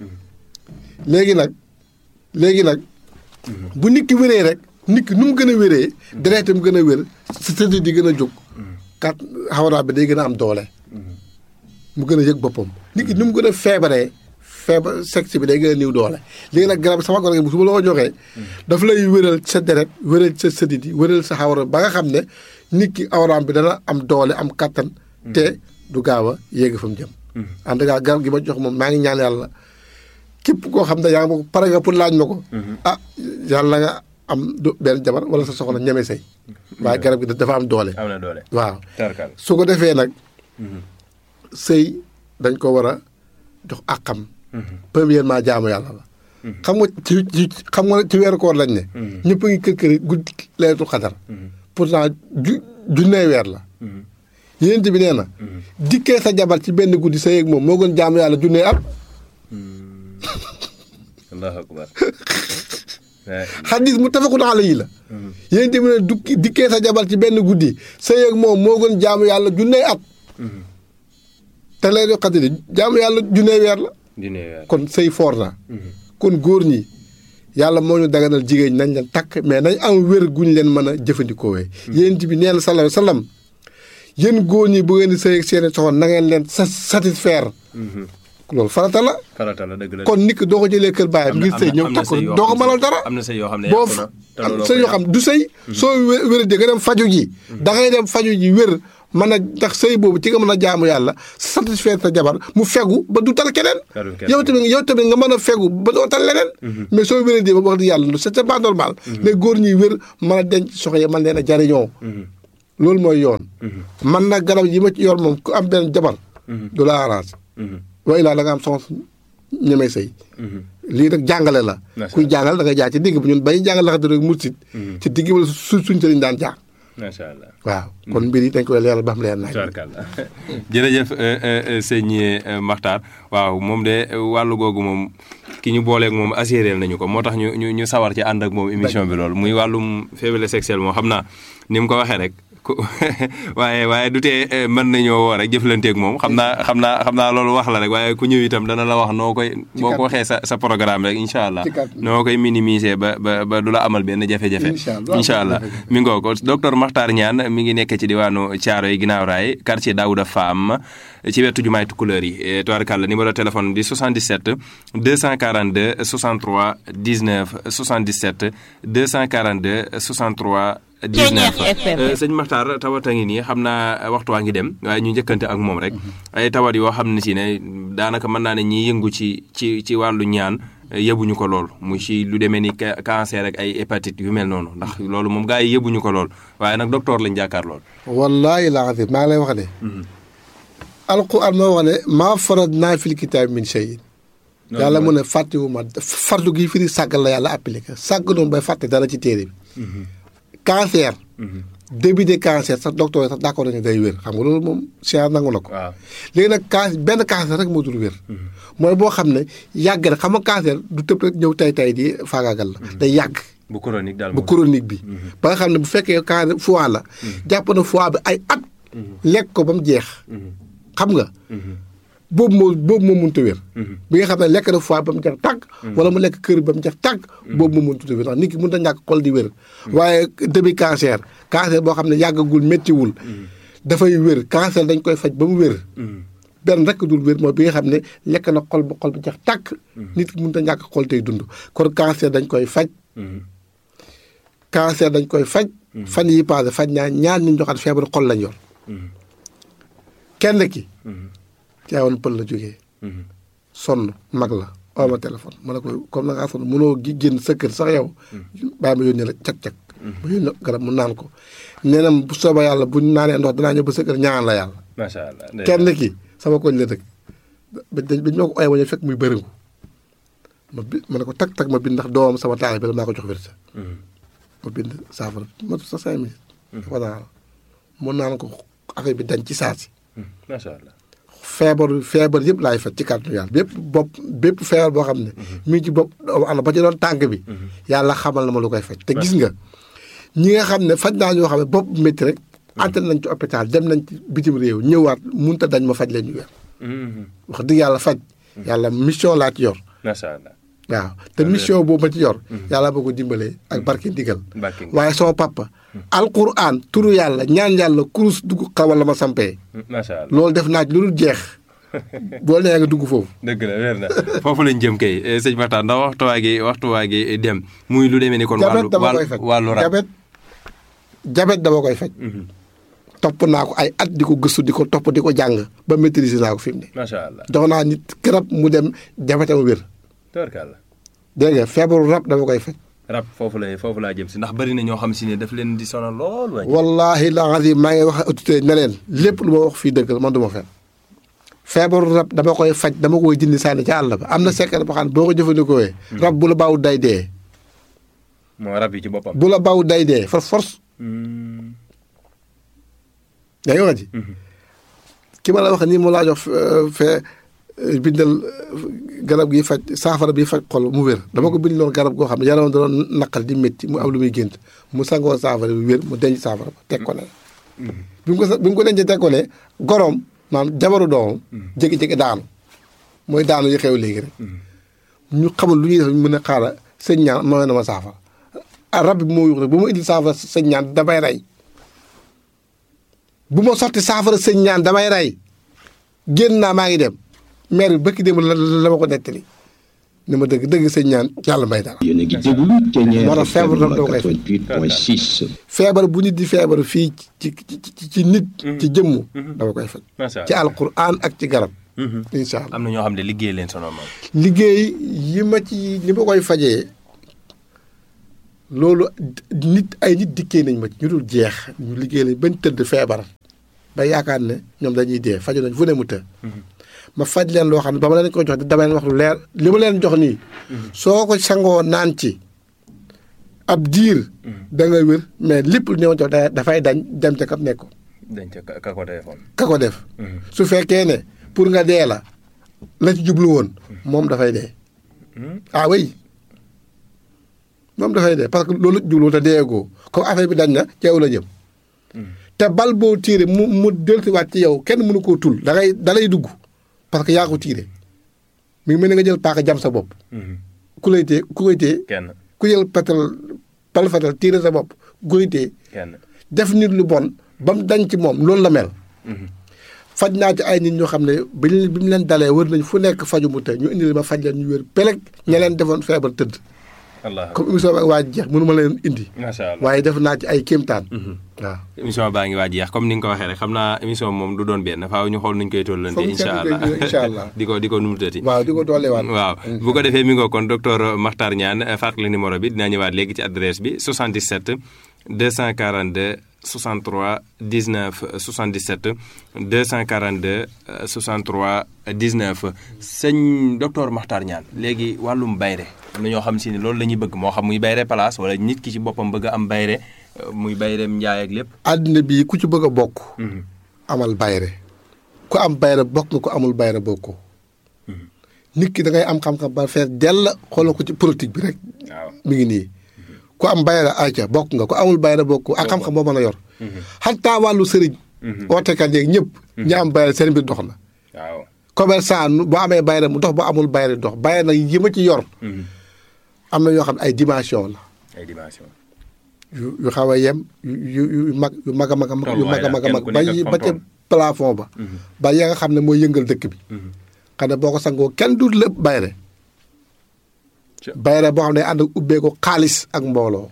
léegi nag léegi nag bu nit ki wéree rek nit ki nu mu gën a wéree dereetam gën a wér sa tëdd di gën a jóg kat xawra bi day gën a am doole mu gën a yëg boppam nit ki nu mu gën a feebaree feebar sexe bi day gën a niw doole léegi nag garab sama garab gi su ma la ko joxee daf lay wéral sa deret wéral sa sëdit yi wéral sa xawra ba nga xam ne nit ki awraam bi dana am doole am kattan te du gaaw a yéeg fa mu jëm en tout cas garab gi ma jox moom maa ngi ñaan yàlla képp koo xam ne yaa ngi ma ko pare nga pour laaj ma ko ah yàlla nga am du benn jabar wala sa soxna ñeme say waaye garab gi dafa am doole am na doole. waaw tarkal su ko defee nag sëy dañ ko war a jox àqam premièrement jaamu yàlla la xam nga ci ci xam nga ci weeru koor lañ ne ñëpp a ngi kër kër guddi leetu xadar pourtant ju junnee weer la yénent bi nee na dikkee sa jabar ci benn guddi sa yéeg moom moo gën jaamu yàlla junnee at allahu akbar xadis mu tafakun alayhi la yénent bi ne dukki dikkee sa jabar ci benn guddi sa yéeg moom moo gën jaamu yàlla junnee at te leetu xadar jaamu yàlla junnee weer la dina weer. kon sëy foor na kon góor ñi yàlla moo ñu daganal jigéen ñi nañ leen takk mais nañ am wér guñ leen mën a jëfandikoowee yéent bi nee na sallallahu alayhi wa sallam yéen góor ñi bu ngeen di sëy ak seeni soxna na ngeen leen sa satisfaire loolu farata la farata la dëgg la kon nit ki doo ko jëlee kër baayam ngir sëy ñëw takk ko doo ko mënal dara am na sëy yoo xam ne boo yàqu na te am looloo sëy ko yoo xam du sëy soo wé- wéradee nga dem faju ji da ngay dem faju ji wér mën a ndax sëy boobu ci nga mën a jaamu yàlla satisfaire sa jabar mu fegu ba du tal keneen Talul keneen. yow tamit yow tamit nga mën a fegu ba doo tal leneen mais soo wéradee ba wax di yàlla c'est c'est pas normal les góor ñuy wér mën a denc soxna yi mën leen a jariñoo loolu mooy yoon man nag garab yi ma ci yor moom ku am benn jabar du la arrange wa ilaa da nga am soxna ñemee sëy lii nag jàngale la Macha kuy jàngal da nga jaar ci digg bi ñun bay jàngal laxate rek mursit ci digg bi la su suñ sëriñ daan jaar macha allah waaw kon mbir yi dañ koy leeral ba xam leer nañ tubaarkàlla jërëjëf euh, euh, euh, sëñ euh, Makhtar waaw moom de euh, wàllu googu moom ki ñu booleeg moom assuré nañu ko moo tax ñu ñu ñu sawar ci ànd ak moom émission bi loolu muy wàllum faiblesse sexuelle moom xam naa ni mu ko waxee rek ku waaye waaye du tee euh, mën nañoo woo rek jëflanteeg moom xam naa xam naa xam naa loolu wax la rek waaye ku ñëw itam dana la wax noo koy boo ko waxee sa sa programme rek incha allah Ci kàddu. noo koy minimiser ba ba ba du la amal benn jafe-jafe Incha allah. incha allah mi ngoo ko docteur Makhtar Niane mi ngi nekk ci diwaanu Thiaroye ginnaaw raay quartier Daouda Fam ci wetu jumaay Tukulëër yi tubaarkàlla numéro téléphone di 77 242 63 19 77 242 63 19 Euh, sëñ Makhtar tawat a ngi nii xam naa waxtu waa ngi dem waaye ñu njëkkante ak moom rek ay tawat yoo xam ne si ne daanaka mën naa ne ñi yëngu ci ci ci wàllu ñaan eh, yëbuñu ko lool mu ci lu demee ni ca- cancer ak ay hépatite yu mel noonu ndax loolu moom gaa yi yëbuñu ko lool waaye nag docteur lañ jàkkaar lool wallaahi laa azim maa ngi lay wax ne alquran moo wax ne maa farad naa fil kitaab min shay yàlla mu ne fàttewu ma fardu gi firi sàggal la yàlla appliqué sàgg noonu bay fàtte dara ci téere bi cancer début de cancer sax docteur yi sax d'accord nañu day wér xam nga loolu moom science nangu na ko waaw léegi nag can benn cancer rek moo dul wér mooy boo xam ne yàgg na xam nga cancer du tëb rek ñëw tay tay di faagaagal la day yàgg bu chronique daal bu moom chronique bi ba nga xam ne bu fekkee cancer foie la jàpp na foie bi ay at lekk ko ba mu jeex xam nga boobu moo boobu moo mënut a wér bi nga xam ne lekk na foie ba mu jeex tàgg wala mu lekk kër ba mu jeex tàgg boobu moo mënut a wér ndax nit ki mënut a ñàkk xol di wér waaye début cancer cancer boo xam ne yàggagul méttiwul dafay wér cancer dañ koy faj ba mu wér benn rek dul wér mooy bi nga xam ne lekk na xol ba xol bi jeex tàkk nit ki mënut a ñàkk xol tey dund kon cancer dañ koy faj cancer dañ koy faj fan yi passé faj naa ñaar ñu joxaat feebar xol lañ yor kenn ki caawoon pël la jógee sonn mag la oo ma téléphone ma ne ko comme na ngaa sonn mënoo gi génn sa kër sax yow bàyyi ma yónnee la cag-cag ma yónnee garab mu naan ko nee na bu soobee yàlla bu ñu naanee ndox danaa ñëw ba sa kër ñaan la yàlla macha allah kenn ki sama koñ la dëkk ba dañ ba ñoo ko oye wañu fekk muy bëriŋu ma bi ma ne ko tag tag ma bind ndax doomam sama taal bi la maa ko jox wérsa ma bind saafara ma sa cinq minutes dafa naan mu naan ko affaire bi dañ ci saasi macha allah feebar feebar yëpp laay faj ci kàttanu yàlla bépp bopp bépp feebar boo xam ne mi ngi ci bopp doomu aadama ba ci doon tànk bi yàlla xamal na ma lu koy faj te gis nga ñi nga xam ne faj naa ñoo xam ne bopp métti rek ante nañ ci hôpital dem nañ ci bitim réew ñëwaat munta dañ ma faj leen ñu weer wax dëgg yàlla faj yàlla mission laa ci yor macha allah waaw te mission boobu ma ci yor yàlla boo ko dimbalee ak barke ndigal Barke ndigal. waaye sama papa alquran turu yàlla ñaan yàlla kurus dugg xawal la ma sampee macha allah loolu def naa ci lu dul jeex boo nee nga dugg foofu dëgg la wér na foofu lañ jëm kay eh, sëñ Makhtar ndax waxtu waa gi waxtu waa gi dem muy lu demee ni kon jabet wàllu dama koy wàllu faj wàllu rab jabet jabet dama koy faj topp naa ko ay at di ko gëstu di ko topp di ko jàng ba maîtriser naa ko fi mu ne macha allah jox naa nit garab mu dem jabetam wér tubarkàlla dégg nga feebaru rab dama koy faj rab foofu lay foofu laa jëm si ndax bari na ñoo xam si ne daf leen di sonal lool waay wallahi la azim maa ngi wax autorité ne leen lépp lu ma wax fii dëgg la man du ma fen feebaru rab dama koy faj dama koy jindi sànni ca àll ba am na secret boo xam ne boo ko jëfandikoo rab bu la baaw day dee moo rab yi ci boppam bu la baaw day dee for force yaa ngi wax ji ki ma la wax nii mu laa jox euh, fee euh, bindal euh, garab gi faj saafara bi faj xol mu wér dama ko bind loon garab goo xam ne yaramam da doon naqal di métti mu am lu muy gént mu sangoo saafara bi wér mu denc saafara ba teg ko ne bi mu ko sa- bi mu ko dencee teg ko ne goroom maanaam jabaru doomam jékki-jékki daanu mooy daanu yi xew léegi rek ñu xamul lu ñuy def ñu mën a xaaral sëñ ñaan mooy na ma saafara ah rab bi moo yuux rek bu ma indil saafara sëñ ñaan damay rey bu ma sotti saafara sëñ ñaan damay rey génn naa maa ngi dem maire bi bëkki démb la la ma ko nettali ni ma dëgg dëgg sëñ ñaan yàlla may dara yéen a ngi déglu Thiéniere moo tax feebar FM dama koy faj. 88.6 feebar bu nit di feebar fii ci ci ci ci nit ci jëmmu dama koy faj macha ci allah alquran ak ci garab incha allah am na ñoo xam ne liggéey leen sonal moom. liggéey yi ma ci ni ma koy fajee loolu nit ay nit dikkee nañ ma ci ñu dul jeex ñu liggéey lañ bañ tëdd feebar ba yaakaar ne ñoom dañuy dee faju nañ fu ne mu të ma faj leen loo xam ne ba ma leen ko jox dama leen wax lu leer li ma leen jox nii soo ko sangoo naan ci ab diir da nga wér mais lépp lu ñëw jox da- dafay dañ dem ca kam nekk dañ ca ka ko téléphone. ka ko def su fekkee ne pour nga dee la la ci jublu woon moom dafay dee ah oui moom dafay dee parce que loolu jublu te deegoo comme affaire bi dañ na ci yow la jëm te bal boo tiire mu mu dellusiwaat ci yow kenn mënu koo tul da ngay da lay dugg parce que yaa ko tiire mi ngi mel ni nga jël paaka jam sa bopp ku lay tee ku koy tee kenn ku jël petal bal fetal tiire sa bopp ku koy tee kenn. def nit lu bon ba mu dañ ci moom loolu la mel faj naa ci ay nit ñoo xam ne bi ñu bi mu leen dalee wër nañ fu nekk faju mu te ñu indi ma faj leen ñu wér peleg ña leen defoon feebar tëdd allah comme émission bi ak waa ji jeex mënu ma leen indi macha allah. waaye def naa ci ay kéemtaan waaw émission baa ngi waaj jeex comme ni nga ko waxee rek xam naa émission moom du doon benn faaw ñu xool nuñ koy tollante Foog ñu incha seetlu allah ko, incha allah. di ko di ko numutati waaw di ko dooleewaat waaw bu ko defee mi ngoo kon docteur Makhtar Niane fàttali numéro bi dinaa ñëwaat léegi ci adresse bi 77 242 63 19 77 242 63 19 sëñ docteur Makhtar Niane léegi wàllum bayre am na ñoo xam si ni loolu la ñuy bëgg moo xam muy bayre place wala nit ki ci boppam bëgg a am bayre euh, muy bayreem njaay ak lépp àddina bii ku ci bëgg a bokk amal bayre ku am bayre bokk nga ku amul bayre bokkoo nit ki da ngay am xam-xam ba fees dell xoolal ko ci politique bi rek waaw mi ngi nii ku am bayra ayca bokk nga ku amul bayra bokk ak xam-xam boo mën a yor xataa wàllu sëriñ ootekat yeeg ñëpp ñi am bayra seen mbir dox na waaw commerçant nu- boo amee bayra mu dox boo amul bayra dox bayra nag yi ma ci yor am na yoo xam ne ay dimension la ay dimension yu yu xaw a yem yu yu yu mag yu mag a mag a mag yu mag a mag a mag Tolluwaay ba la, kenn ku yi nekk ba ak ca fam plafond ba ba ya nga xam ne mooy yëngal dëkk bi xam ne boo ko sangoo kenn du lépp bayre Ca- bayre boo xam ne ànd ak ubbee ko xaalis ak mbooloo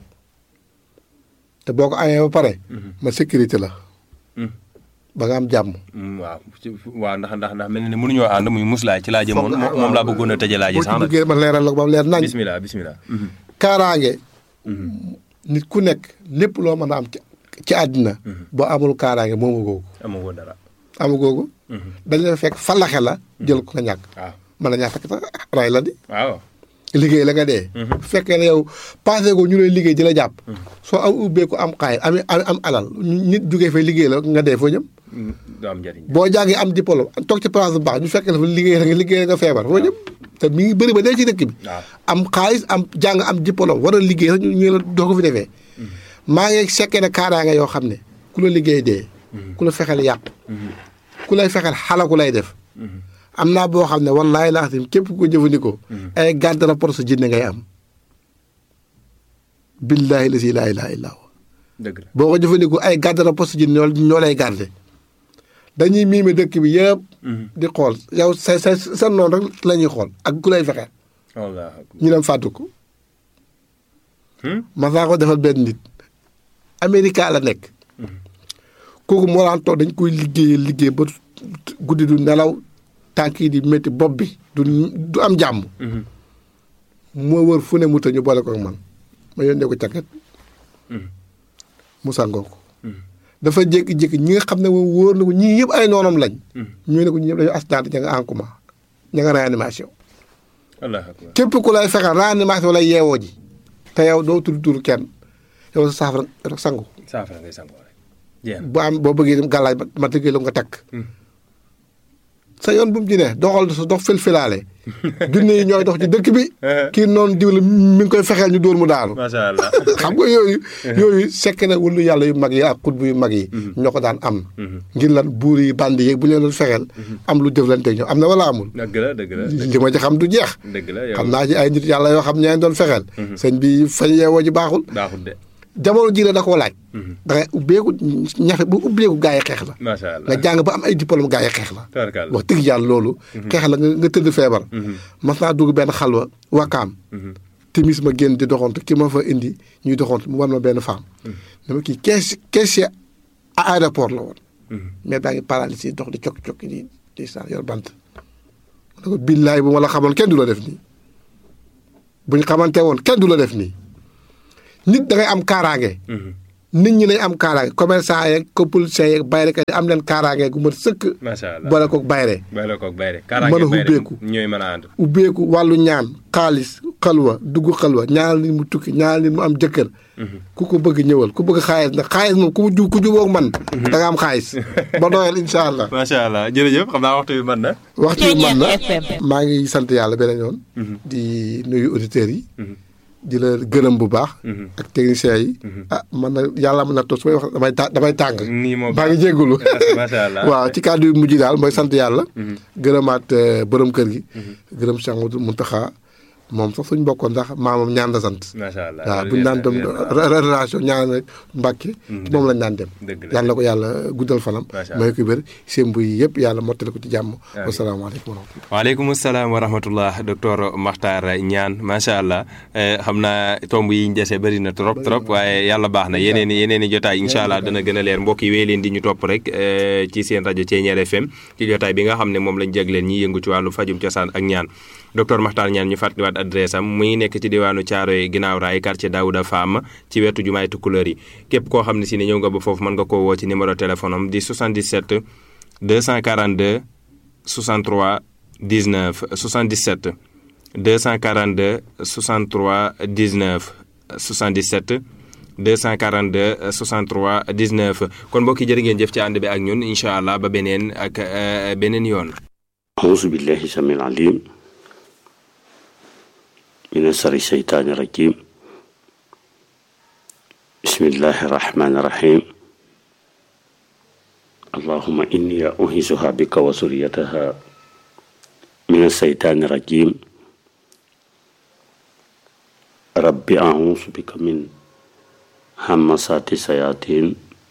te boo ko amee ba pare ma sécurité la ba nga am jàmm Mm, waaw ci- waaw ndax ndax ndax mel na ne mënuñoo ànd muy muslaay ci laa jëmoon Foog nga- moom laa bëggoon a tëjee laa ji boo ci sax nag duggee ma leeral la ko ba mu leer nañ bismillah bismillah kaaraange nit ku nekk lépp loo mën a am ci ci àddina boo amul kaaraange moomu googu amagoo dara amu googu dañ la fekk falaxe la jël ko nga ñàkk waaw mën na ñaa fekk sax ray la di waaw liggéey la nga dee bu fekkee ne yow passé ko ñu lay liggéey di la jàpp soo am ubbee ko am xaay am am am alal nit jugee fay liggéey la nga dee foo jëm Mm, du am njëriñ boo jàngee am diplôme toog ci place bu baax ñu fekk la fa liggéey la nga liggéey la nga feebar foo jëm te mi ngi bëri ba dee ci dëkk bi waaw am xaalis am jàng am diplôme war a liggéey sax ñu ñu la doo ko fi defee maa ngi sekkee ne kaaraange yoo xam ne ku la liggéey dee ku la fexeel yàq ku lay fexeel xalaku lay def am naa boo xam ne wallaahi laa xam képp ku ko jëfandikoo ay garde rapport sa jinne ngay am billaahi la si laa ilaaha illaa huwa dëgg la boo ko jëfandikoo ay garde rapport sa jinne ñoo ñoo lay garde dañuy miime dëkk bi yëpp di xool yow sa sa sa noonu rek la ñuy xool ak ku lay fexeel wallaahi ñu dem fàttu ko ma saa ko defal benn nit Amérique la nekk kooku moo daan toog dañ koy liggéey liggéey ba guddi du nelaw tànk yi di métti bopp bi du du am jàmm moo wër fu ne mu ta ñu boole ko ak man ma yónnee ko càkket mu sangoo ko dafa jékki-jékki ñi nga xam ne moom wóor na ko ñii yëpp ay noonam lañ ñu ne ko ñi ñëpp dañu accident ña nga en coma ña nga réanimation wallaahi akbar képp ku lay fexeel réanimation lay yeewoo ji te yow doo tudd tur kenn yow sa saafara rek sangu saafara ngay sangoo rek jeex na bu am boo bëggee dem gàllaaj ma- ma tëggee la nga takk sa yoon bu mu ci ne doxal sa dox filfilaale junne yi ñooy dox ci dëkk bi kii noonu diw la mi ngi koy fexeel ñu dóor mu daanu macha allah xam nga yooyu yooyu sekk na wëllu yàlla yu mag yi ak xutbu yu mag yi ñoo ko daan am ngir lan buur yi bandi yeeg bu leen doon fexeel am lu jëflante ñoom am na wala amul dëgg la dëgg la li ma ci xam du jeex dëgg la yow xam naa ci ay nit yàlla yoo xam ñeen doon fexeel sëñ bi fañ yeewoo ji baaxul baaxul de jamono ji la da koo laaj. da ngay ubbeeku ñafe bu ubbeeku gaa yi xeex la. macha allah nga jàng ba am ay diplôme gaa yi xeex la. tabarkalla wax dëgg yàlla loolu. xeex la nga nga tëdd feebar. mas naa dugg benn xalwa wakaam. timis ma génn di doxantu ki ma fa indi ñuy doxantu mu war ma benn femme. dama kii kees kees à aéroport la woon. mais daa ngi paralysé dox di cokki cokki di di saan yor bant. ma ne ko billaay bu ma la xamoon kenn du la def nii. bu ñu xamante woon kenn du la def nii. nit da ngay am kaaraange. nit ñi nañ am kaaraange commerçant yeeg politiciens yeeg bayrekat yi am leen kaaraange gu mat sëkk. macha allah boole koog bayre boole koog bayre mën a ubbeeku ñooy mën a ànd. ubbeeku wàllu ñaan xaalis xalwa dugg xalwa ñaanal nit mu tukki ñaanal nit mu am jëkkër. ku ko bëgg ñëwal ku bëgg xaalis nag xaalis moom ku mu ju ku jubóog man. da nga am xaalis ba doyal incha allah. macha allah jërëjëf xam naa waxtu bi mën na. waxtu bi mën na maa ngi sant yàlla beneen yoon. di nuyu auditeurs yi. di la gërëm bu baax. ak techniciens yi. ah man na yàlla mën na toog su may wax damay ta damay tàng. nii moom maa ngi jégalu. macha allah waaw ci kàddu yu mujj daal mooy sant yàlla. gërëmaat borom kër gi. gërëm Cheikh Mouhamadou Mountakha moom sax suñ bokkoon ndax maamam ñaan la sant. macha allah waaw bu ñu daan dem relation ñaan rek Mbàkke moom lañ daan dem. yàlla na ko yàlla guddal fanam. may ko wér seen buy yëpp yàlla mottali ko ci jàmm. wasalaamaaleykum wa rahmatulah. waaleykum salaam wa rahmatullah docteur Makhtar Niane macha allah xam naa tomb yi ñu dese bëri na trop trop waaye yàlla baax na yeneen i yeneen i jotaay incha allah dana gën a leer mbokk yi wéy leen di ñu topp rek ci seen rajo Thiéniere FM ci jotaay bi nga xam ne moom lañ jagleen ñi yëngu ci wàllu fajum cosaan ak ñaan docteur Makhtar Niane ñu fàttaliwaat adresse am muy nekk ci diwaanu Thiaroye ginnaaw raay quartier Daouda Fam ci wetu jumaay Tukulóor yi képp koo xam ne si ne ñëw nga ba foofu mën nga koo woo ci numéro téléphone am di 77 242 63 19 77 242 63 19 77 242 63 19 kon mbokk yi jërë ngeen jëf ci ànd bi ak ñun incha allah ba beneen ak beneen yoon. auzu billahi samil alim من شر الشيطان الرجيم بسم الله الرحمن الرحيم اللهم إني أعيذها بك وذريتها من الشيطان الرجيم رب أعوذ بك من همسات الشياطين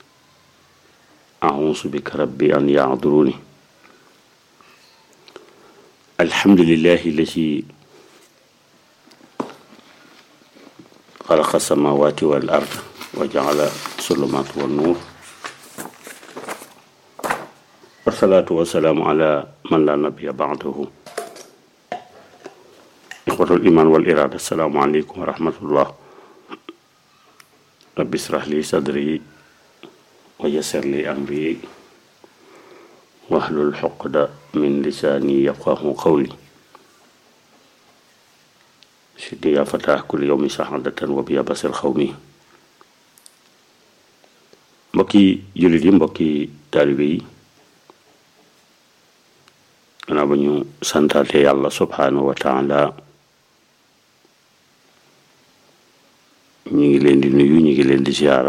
أعوذ بك ربي أن يعذروني الحمد لله الذي خلق السماوات والأرض وجعل الظلمات والنور والصلاة والسلام على من لا نبي بعده إخوة الإيمان والإرادة السلام عليكم ورحمة الله رب اشرح لي صدري ويسر لي أمري واحلل عقدة من لساني يفقه قولي سيدي يا فتاح كل يوم سعادة وبيا بصر خومي mbokki jullit yi mbokki taalibe yi gannaaw ba ñu santaate yàlla subhaanahu wa taala ñu ngi leen di nuyu ñu ngi leen di ziyaara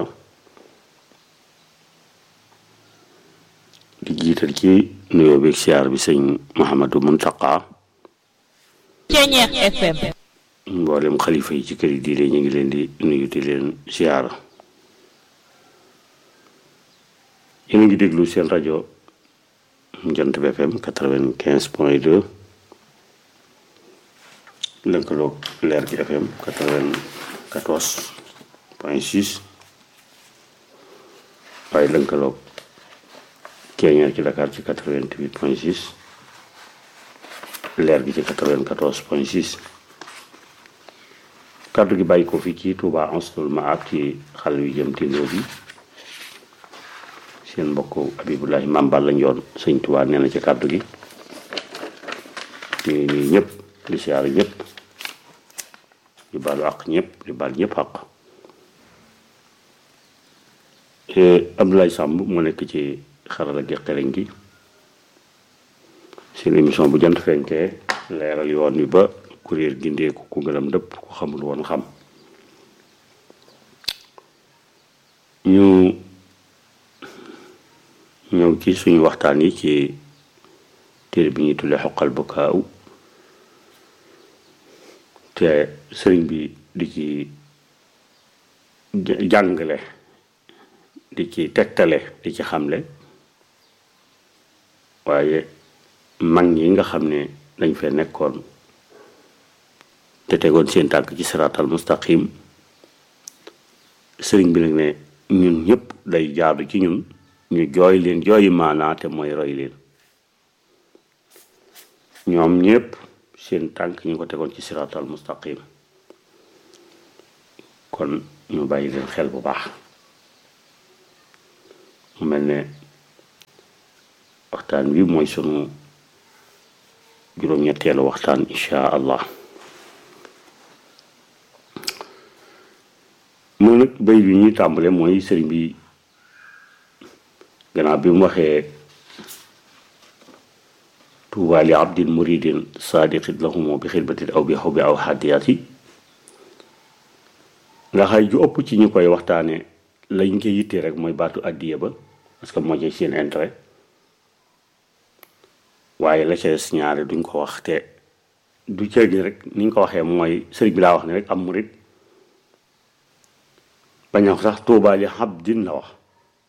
di jiital ci nuyoo beeg ziyaar bi sëñ Mouhamadou Mountakha Thiéniere FM mboolem xalifa yi ci kër yi diine ñu ngi leen di nuyu di leen ziyaara yéen a ngi déglu seen rajo Jant bi FM quatre-vingt-quinze point deux lëkkaloog leer gi FM quatre-vingt-quatorze point six waaye lëkkaloog Thiéniere ci Dakar ci quatre-vingt-huit point six leer gi ci quatre-vingt-quatorze point six kàddu gi bàyyi ko fi ci Touba Ansatul Maab ci xal wi jëm tindoo bi seen mbokk Abibulahi Maam Balla Njoon sëñ Touba nee na ci kàddu gi ñu ngi nuyu ñëpp di siyaar ñëpp di baalu àq ñëpp di baal ñëpp àq Abdoulaye Samb moo nekk ci xarala gi xereñ gi seen émission bu jant fenkee leeral yoon wi ba kuréel gindeeku ku ngërëm dëpp ku xamul woon xam ñu ñëw ci suñu waxtaan yi ci téere bi ñuy tuddee xoqal bu kaaw te sëriñ bi di ci jàngale di ci tegtale di ci xamle waaye mag ñi nga xam ne dañ fee nekkoon te tegoon seen tànk ci siraatal mustaqim sëriñ bi nag ne ñun ñëpp day jaadu ci ñun ñu jooy leen jooyi maanaa te mooy roy leen ñoom ñëpp seen tànk ñu ko tegoon ci siraatal mustaqim kon ñu bàyyi leen xel bu baax mu mel ne waxtaan wi mooy sunu juróom-ñetteelu waxtaan insha allah mu nag bay bi ñuy tàmbale mooy sëriñ bi gannaaw bi mu waxee tuuba li abdin muridin sadiqin lahumo bi xidmatin aw bi xaw bi aw xadiyati nga xay ju ëpp ci ñu koy waxtaane lañ ko yittee rek mooy baatu addiya ba parce que moo ci seen intérêt waaye la ca des ñaare duñ ko wax te du ceegi rek ni ñu ko waxee mooy sëriñ bi laa wax ne rek am murid bañ a wax sax tuuba li abdin la wax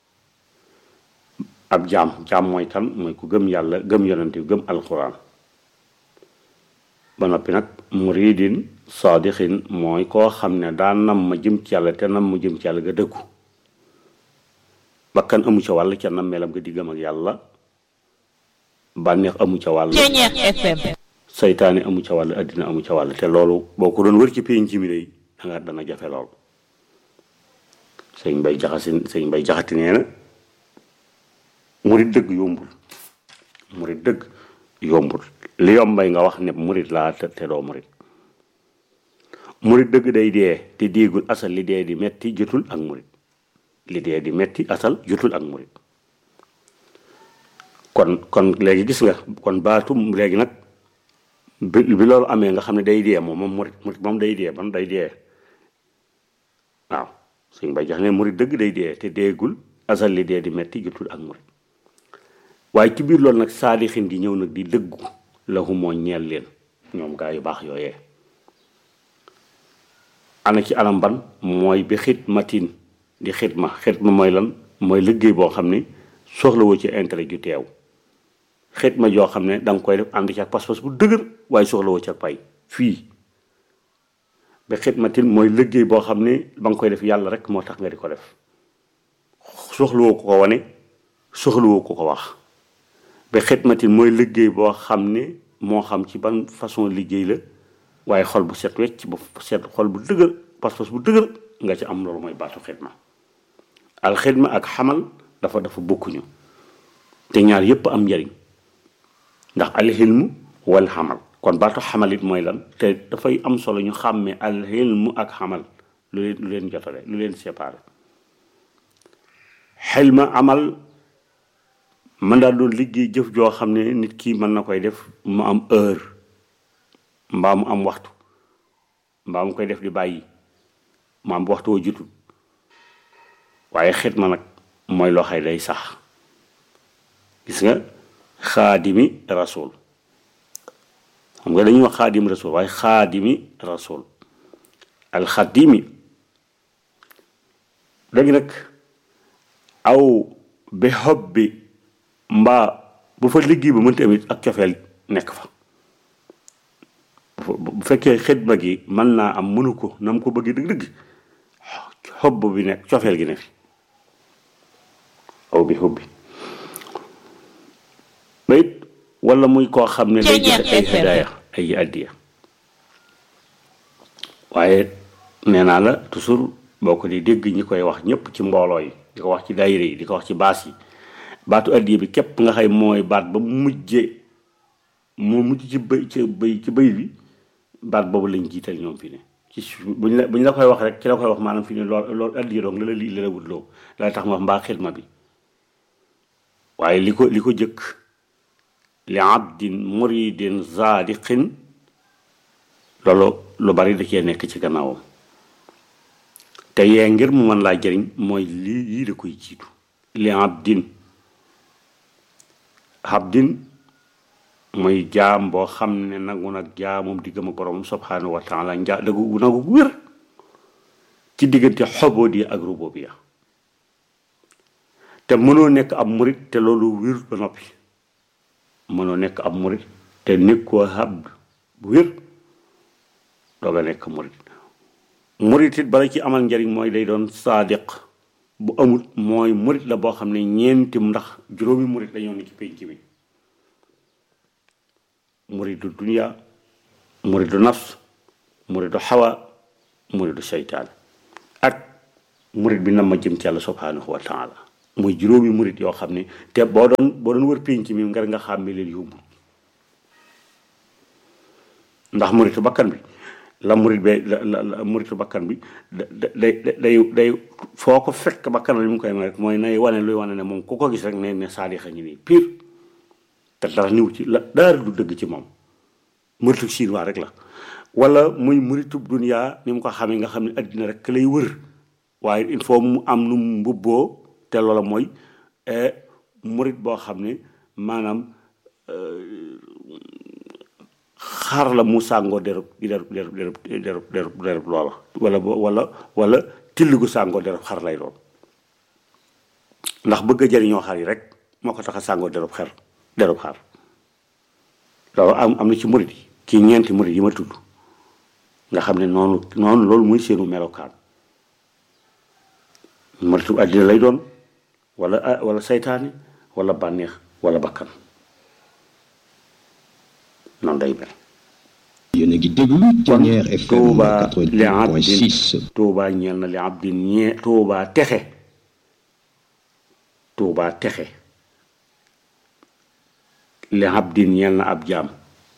ab jaam jaam mooy kan mooy ku gëm yàlla gëm yonente gëm alquran ba noppi nag muridin saadixin mooy koo xam ne daa nam ma jëm ci yàlla te nam ma jëm ci yàlla nga dëggu bakkan amu ca wàll ca nam melam nga diggam ak yàlla bànneex amu ca wàll saytaane amu ca wàll addina amu ca wàll te loolu boo ko doon wër ci pénc mi day danga dana jafe lool sëñ bay jaxasin sëñ bay jaxati nee na murit dëgg yombul murit dëgg yombul li yombay nga wax ne murit laa te te doo murit murit dëgg day dee te déegul asal li dee di metti jotul ak murit li dee di metti asal jotul ak murit kon kon léegi gis nga kon baatu léegi nag bi bi loolu amee nga xam ne day dee moom moom murit murit moom day dee ban day dee waaw suñ bay jax ne murit dëgg day dee te déegul asal li dee di metti jotul ak murit waaye ci biir loolu nag saadixin di ñëw nag di dëggu la moo ñeel leen ñoom gaa yu baax yooyee ana ci anam ban mooy bi xidmatin di xidma xidma mooy lan mooy liggéey boo xam ne soxlawoo ci intérêt ju teew xidma joo xam ne danga koy def ànd ci ak pas-pas bu dëgër waaye soxlawoo ci ak pay fii bi xidmatin mooy liggéey boo xam ne ba nga koy def yàlla rek moo tax nga di ko def soxlawoo ko ko wane soxlawoo ko ko wax ba xidmatin mooy liggéey boo xam ne moo xam ci ban façon liggéey la waaye xol bu set wecc bu set xol bu dëgër pas-pas bu dëgër nga ci am loolu mooy baatu xidma al xidma ak xamal dafa dafa bokkuñu te ñaar yépp am njariñ ndax al xilmu wal xamal kon baatu xamal it mooy lan te dafay am solo ñu xàmmee al xilmu ak xamal lu leen lu leen jotale lu leen séparé xilma amal mën daal doon liggéey jëf joo xam ne nit ki mën na koy def mu am heure mbaa mu am waxtu mbaa mu koy def di bàyyi mu am waxtu woo jutul waaye xidma nag mooy loo xay day sax gis nga xaadimi rasul xam nga dañuy wax xaadim rasul waaye xaadimi rasul alxadimi léegi nag aw bi xob bi mbaa bu fa liggéey ba mënta amit ak cofeel nekk fa bu fekkee xidma gi mën naa am mënu ko na mu ko bëgg dëgg-dëgg xob bi nekk cofeel gi ne fi aw bi xob bi ba it wala muy koo xam ne day joxe ay hadaaya ay addiya waaye nee naa la toujours boo ko di dégg ñi koy wax ñëpp ci mbooloo yi di ko wax ci daayira yi di ko wax ci baas yi baatu addiya bi képp nga xay mooy baat ba mujje moo mujj ci bëy ci bëy ci bëy bi baat boobu lañ jiital ñoom fi ne ci buñ la buñ la koy wax rek ci la koy wax maanaam fi ne lool loolu addiya doong la la lii la la wut loo la tax ma wax mbaa xidma bi waaye li ko li ko jëkk li abdin muridin zaadiqin loolu lu bari da cee nekk ci gannaawam te yee ngir mu mën laa jëriñ mooy lii yii da koy jiitu li abdin abdin mooy jaam boo xam ne nangu nag jaamum di gëm ak borom subhanahu wa taala njaa dagu nangu gu wér ci diggante xobodi ak rububiya te mënoo nekk ab murit te loolu wér ba noppi mënoo nekk ab murit te nekkoo ab bu wér dooga nekk murit murit it bala ci amal njariñ mooy day doon saadiq bu amul mooy murit la boo xam ne ñeenti ndax juróomi murit dañoo ne ci pénc bi muridu dunya muridu nafs muridu xawa muridu seytaan ak murit bi nam ma jëm ci yàlla subhanahu wa taala muy juróomi murit yoo xam ne te boo doon boo doon wër pénc mi ngar nga xàmme leen yóbbu ndax muritu bakkan bi la murit be la la la muritu bakkan bi da day day day foo ko fekk bakkan li mu koy may rek mooy nay wane luy wane ne moom ku ko gis rek ne ne saadixa ñu nii pire te dara niw ci la dara du dëgg ci moom muritu chinois rek la wala muy muritu dunia ni mu ko xamee nga xam ne addina rek lay wër waaye il faut mu am nu mu mbubboo te loola mooy murit boo xam ne maanaam xar la mu sàngoo derub derub derub derub derub derub derub loola wala wala wala till gu sàngoo derub xar lay doon ndax bëgg a jëriñoo xar yi rek moo ko tax a sàngoo derub xer derub xar loolu am am na ci murit yi ci ñeenti murit yi ma tudd nga xam ne noonu noonu loolu muy seenu melokaan muritu àddina lay doon wala wala saytaane wala bànneex wala bakkan noonu day mel yéen a ngi déglu Dernière FM tuuba li abdin 88.6 tuuba ñeel na li abdin ñee tuuba texe tuuba texe li abdin ñeel na ab jaam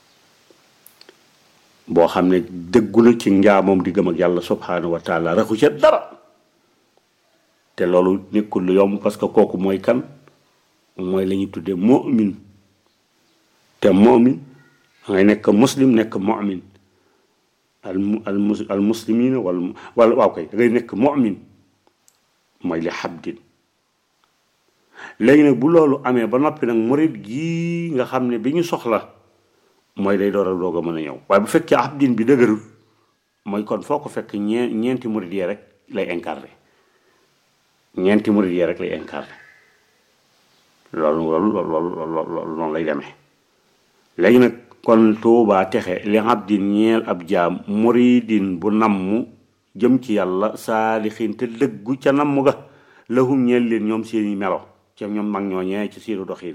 boo xam ne dëggu na ci njaamam di gëm ak yàlla subhanahu wa taala raxu ca dara te loolu nekkul lu yomb parce que kooku mooy kan mooy la ñuy tuddee mu'min te mu'min ngay nekk muslim nekk mu'min al mu al mus al muslimina wala wala waaw kay da ngay nekk mu'min mooy li xabdin léegi nag bu loolu amee ba noppi nag murid gii nga xam ne bi ñu soxla mooy day door a doog a mën a ñëw waaye bu fekkee abdin bi dëgërul mooy kon foo ko fekk ñee ñeenti murid yee rek lay incarné ñeenti murid yee rek lay incarné loolu loolu loolu loolu loolu noonu lay demee léegi nag kon tuubaa texe li abdin ñeel ab jaam muridin bu namm jëm ci yàlla saalixin te dëggu ca namm ga lahum ñeel leen ñoom seeni melo ca ñoom mag ñoo ñee ci seenu doxiin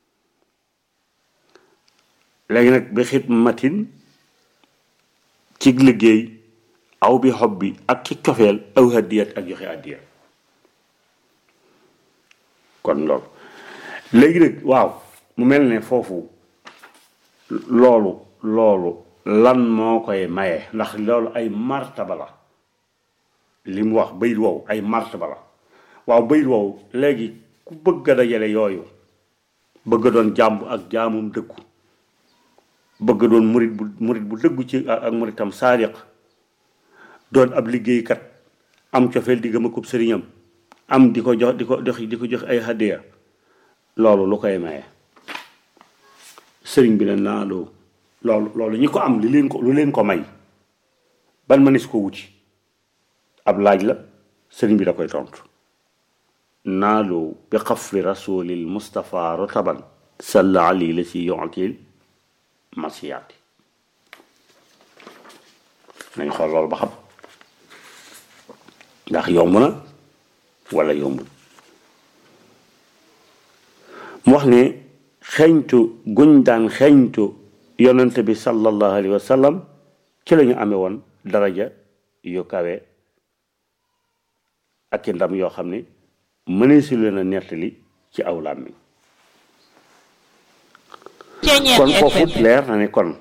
léegi nag bi xidmatin ci liggéey aw bi xob bi ak ci cofeel aw hadiyat ak joxe addiya kon loolu léegi nag waaw mu mel ne foofu loolu loolu lan moo koy maye ndax loolu ay martaba la li mu wax bayit wow ay martaba la waaw bayit wow léegi ku bëgg a dajale yooyu bëgg a doon jàmb ak jaamum dëggu bëgg a doon murit bu murit bu dëggu ci ak muritam saadiq doon ab liggéeykat am cofeel di gëm a kub sëriñam am di ko jox di ko jox di ko jox ay hadiya loolu lu koy maye sëriñ bi ne naa loo loolu loolu ñi ko am li leen ko lu leen ko may ban mënees ko wuti ab laaj la sëriñ bi da koy tontu naaloo bi xafri rasulil mustapha rotaban salla ali la si yontil masiyaati nañ xool loolu ba xam ndax yomb na wala yombul mu wax ne xeeñtu guñ daan xeeñtu yonente bi sallallahu alayhi wa sallam ci la ñu amee woon daraja yu kawe ak i ndam yoo xam ne mënee si leen a nettali ci aw làmmiñ kon foofu leer na ne kon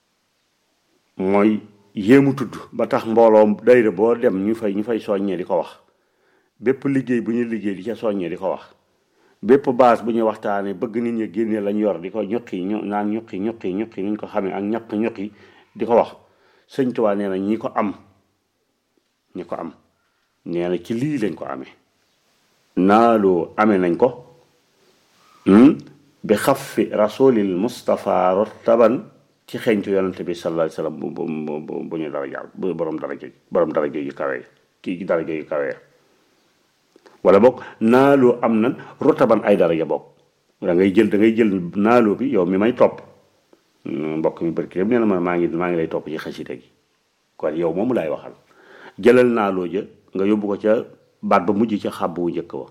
mooy yéemu tudd ba tax mbooloo dayra boo dem ñu fay ñu fay soññee di ko wax bépp liggéey bu ñuy liggéey di ca soññee di ko wax bépp base bu ñuy waxtaanee bëgg nit ñi génne lañ yor di ko ñuqi ñu naan ñuqi ñuqi ñuqi ni ñu ko xamee ak ñaq ñuqi di ko wax sëñ Tuubaa nee na ñi ko am ñi ko am nee na ci lii lañ ko amee naaloo amee nañ ko bi xafi rasulil Mustafa rotaban ci xeeñtu yonante bi sallallahu alayhi wasallam bu bu bu ñu dara jàll bu borom dara jëj borom dara jëj yu kawe kii daraja yu kawee wala boog naaloo am nan rotaban ay daraja boog da ngay jël da ngay jël naaloo bi yow mi may topp mbokk mi barki nee na ma maa ngi maa ngi lay topp ci xasida gi kon yow moomu laay waxal jëlal naaloo ja nga yóbbu ko ca baat ba mujj ca xàbb wu njëkk wa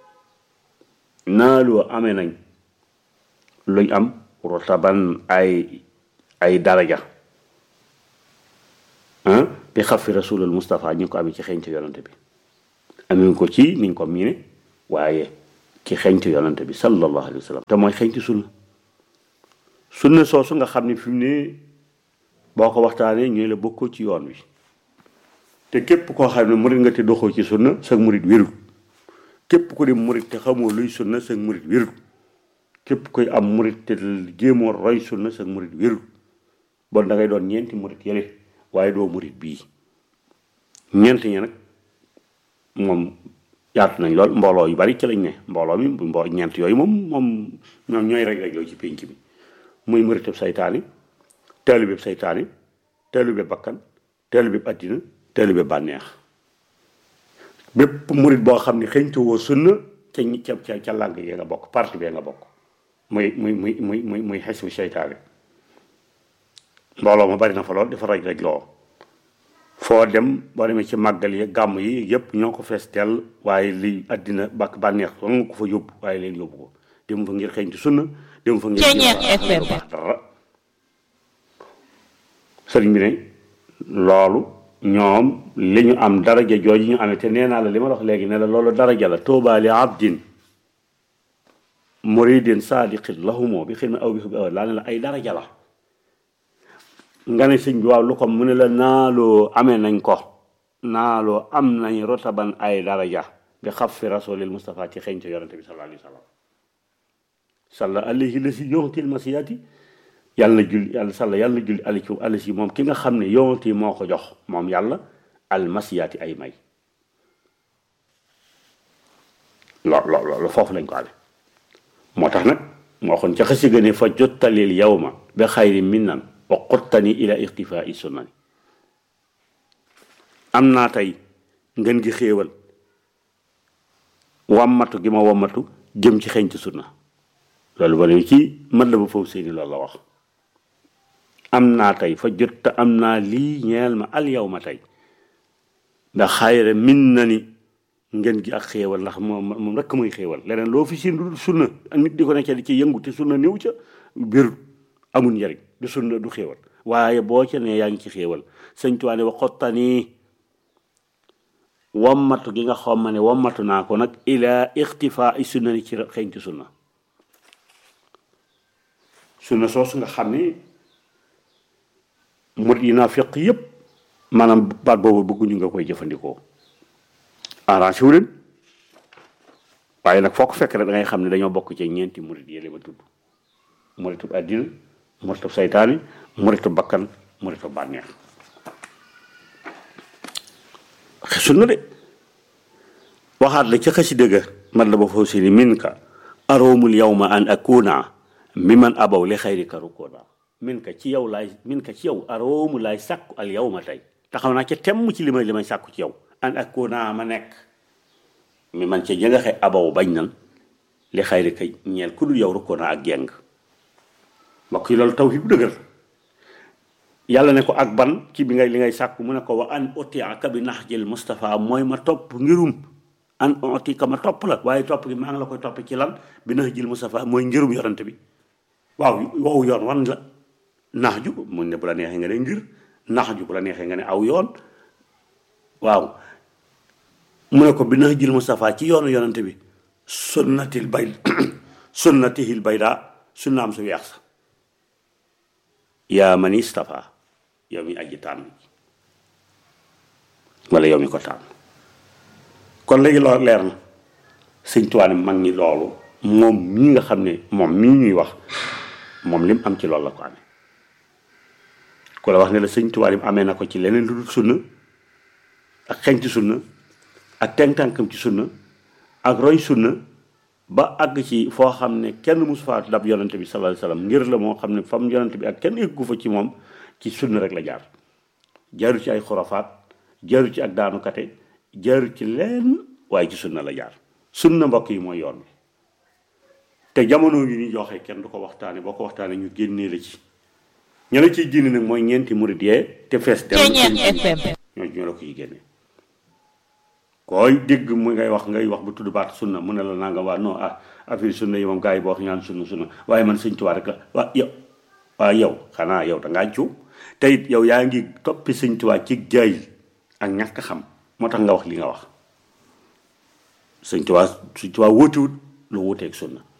naaloo amee nañ luñ am rotaban ay ay daraja ah bi xafi rasulul Moustapha ñu ngi ko amee ci xeeñtu yonante bi amee ko ci niñ ko miine waaye ci xeeñtu yonante bi sallallahu alayhi wa sallam te mooy xeeñtu sunna sunna soosu nga xam ne fi mu ne boo ko waxtaanee ñooy la bokkoo ci yoon wi te képp koo xam ne murit nga te doxoo ci sunna sa murit wérul képp ku di murit te xamoo luy sunna sa murit wérul képp koy am murit te jéemoo roy sunna sa murit wérul bon da ngay doon ñeenti murit yële waaye doo murit bii ñeent ñi nag moom yaatu nañ lool mbooloo yu bari ci lañ ne mbooloo mi mbo ñeent yooyu moom moom ñoom ñooy rek rek yooyu ci pénc bi muy muritub saytaani taalibeb saytaani taalibeb bakkan taalibeb addina taalibeb bànneex bépp murit boo xam ne xëñtu woo sunna ca ca ca ca làng yi nga bokk parti bee nga bokk muy muy muy muy muy muy xesbu saytaani mbooloo ma bari na fa lool dafa raj raj loo foo dem boo demee ci màggal yi gàmm yi yëpp ñoo ko fees teel waaye li àddina bàkk bànneex soo nga ko fa yóbbu waaye leen yóbbu ko dem fa ngir xëñtu sunna dem fa ngir FM dara sëriñ bi ne loolu ñoom li ñu am daraja jooju ñu amee te nee naa la li ma wax léegi ne la loolu daraja la tuubaa li abdin muridin saadiqin lahumoo bi xidma aw bi xubbi aw laa ne la ay daraja la nga ne sëñ bi waaw lu ko mu ne la naaloo amee nañ ko naaloo am nañ rotaban ay daraja bi xaf fi rasulil Mustafa ci xeeñte yonente bi sallallahu alayhi wa sallam salla alayhi la si yontil masiyaati yàlla na julli yàlla salla yàlla na julli ali ci ali si moom ki nga xam ne yonti moo ko jox moom yàlla al masiyaati ay may lo lo loolu foofu lañ ko amee moo tax nag moo xoon ca xasi gëne fa jottalil yawma bi xayri minnan wa qottani ila ixtifaa i sunnani am naa tey ngeen gi xéewal wammatu gi ma wammatu jëm ci xeeñ ci sunna loolu ba ne ci man la ba foofu seeni loolu la wax am naa tey fa jot te am naa lii ñeel ma al yow ma tey ndax xayre min na ni ngeen gi ak xéewal ndax moom moom rekk muy xéewal leneen loo fi siin du sunna nit di ko nekk di ci yëngu te sunna néew ca biir amul njariñ du sunna du xéewal waaye boo ca ne yaa ngi ci xéewal sëñ tuwaane wa xottanii wammatu gi nga xom ma ne wammatu naa ko nag ila ixtifaa i sunna ni ci xeeñ ci sunna sunna soosu nga xam ne murit yi naa feq yépp maanaam baat boobu bëgguñu nga koy jëfandikoo arrangé wu leen waaye nag foo ko fekk rek da ngay xam ne dañoo bokk ci ñeenti murit yële ma tudd muritub àddina muritub saytaani muritub bakkan muritub bànneex sunna de waxaat la ca xasi dëgga man la ba foofu si ni min ka aroomul yawma an akuna mi man abaw li xayrika rukoona min ka ci yow laay min ka ci yow aroomu laay sàkku al yawma tey taxaw naa ca temm ci li may li may sàkku ci yow an akuna ma nekk mi man ca jëngaxe abaw bañ nan li xayrika ñeel ku dul yow rukoona ak jeng mbokk yi loolu tawhid bu dëgër yàlla ne ko ak ban ci bi ngay li ngay sàkku mu ne ko wa an utiaka bi nax jël Moustapha mooy ma topp ngirum an utika ma topp la waaye topp gi maa ngi la koy topp ci lan bi nax jël Moustapha mooy ngirum yorante bi waaw wow yoon wan la nax ju mun ne bu la neexee nga ne ngir nax ju bu la neexee nga ne aw yoon waaw mu ne ko bi nax jël Moustapha ci yoonu yorante bi sunnatil bay sunnatihil bayda sunnaam su weex sa yaa man istafa yow mi aji tànn wala yow mi ko tànn kon léegi loolu leer na sëñ Tuubaa ne mag ñi loolu moom mii nga xam ne moom mii ñuy wax moom lim am ci loolu la ko amee ku la wax ne la sëñ Tuubaa lim amee na ko ci leneen lu dul sunna ak xeñ ci sunna ak tànkam ci sunna ak roy sunna ba àgg ci foo xam ne kenn musu faa dab yonante bi sallallahu alayhi wasallam ngir la moo xam ne fam yonante bi ak kenn eggu fa ci moom ci sunna rek la jaar jaaru ci ay xurafaat jaaru ci ak daanukate jaarul ci leen waaye ci sunna la jaar sunna mbokk yi mooy yoon bi te jamono yi ni joxe kenn du ko waxtaane boo ko waxtaane ñu génnee la ci ña la ciy génne nag mooy ñeenti murid yee te fees dem Ceeñeer FM. ñoo ñoo la koy génne koy dégg mu ngay wax ngay wax bu tudd baat sunna mu ne la naa nga waa non ah affaire sunna yi moom gars yi boo wax ñaan sunna sunna waaye man sëñ Tuubaa rek la waa yow waa yow xanaa yow da ngaa juum te it yow yaa ngi toppi sëñ Tuubaa ci jaay ak ñàkk xam moo tax nga wax li nga wax sëñ Tuubaa sëñ Tuubaa wóotewut lu wuuteeg sunna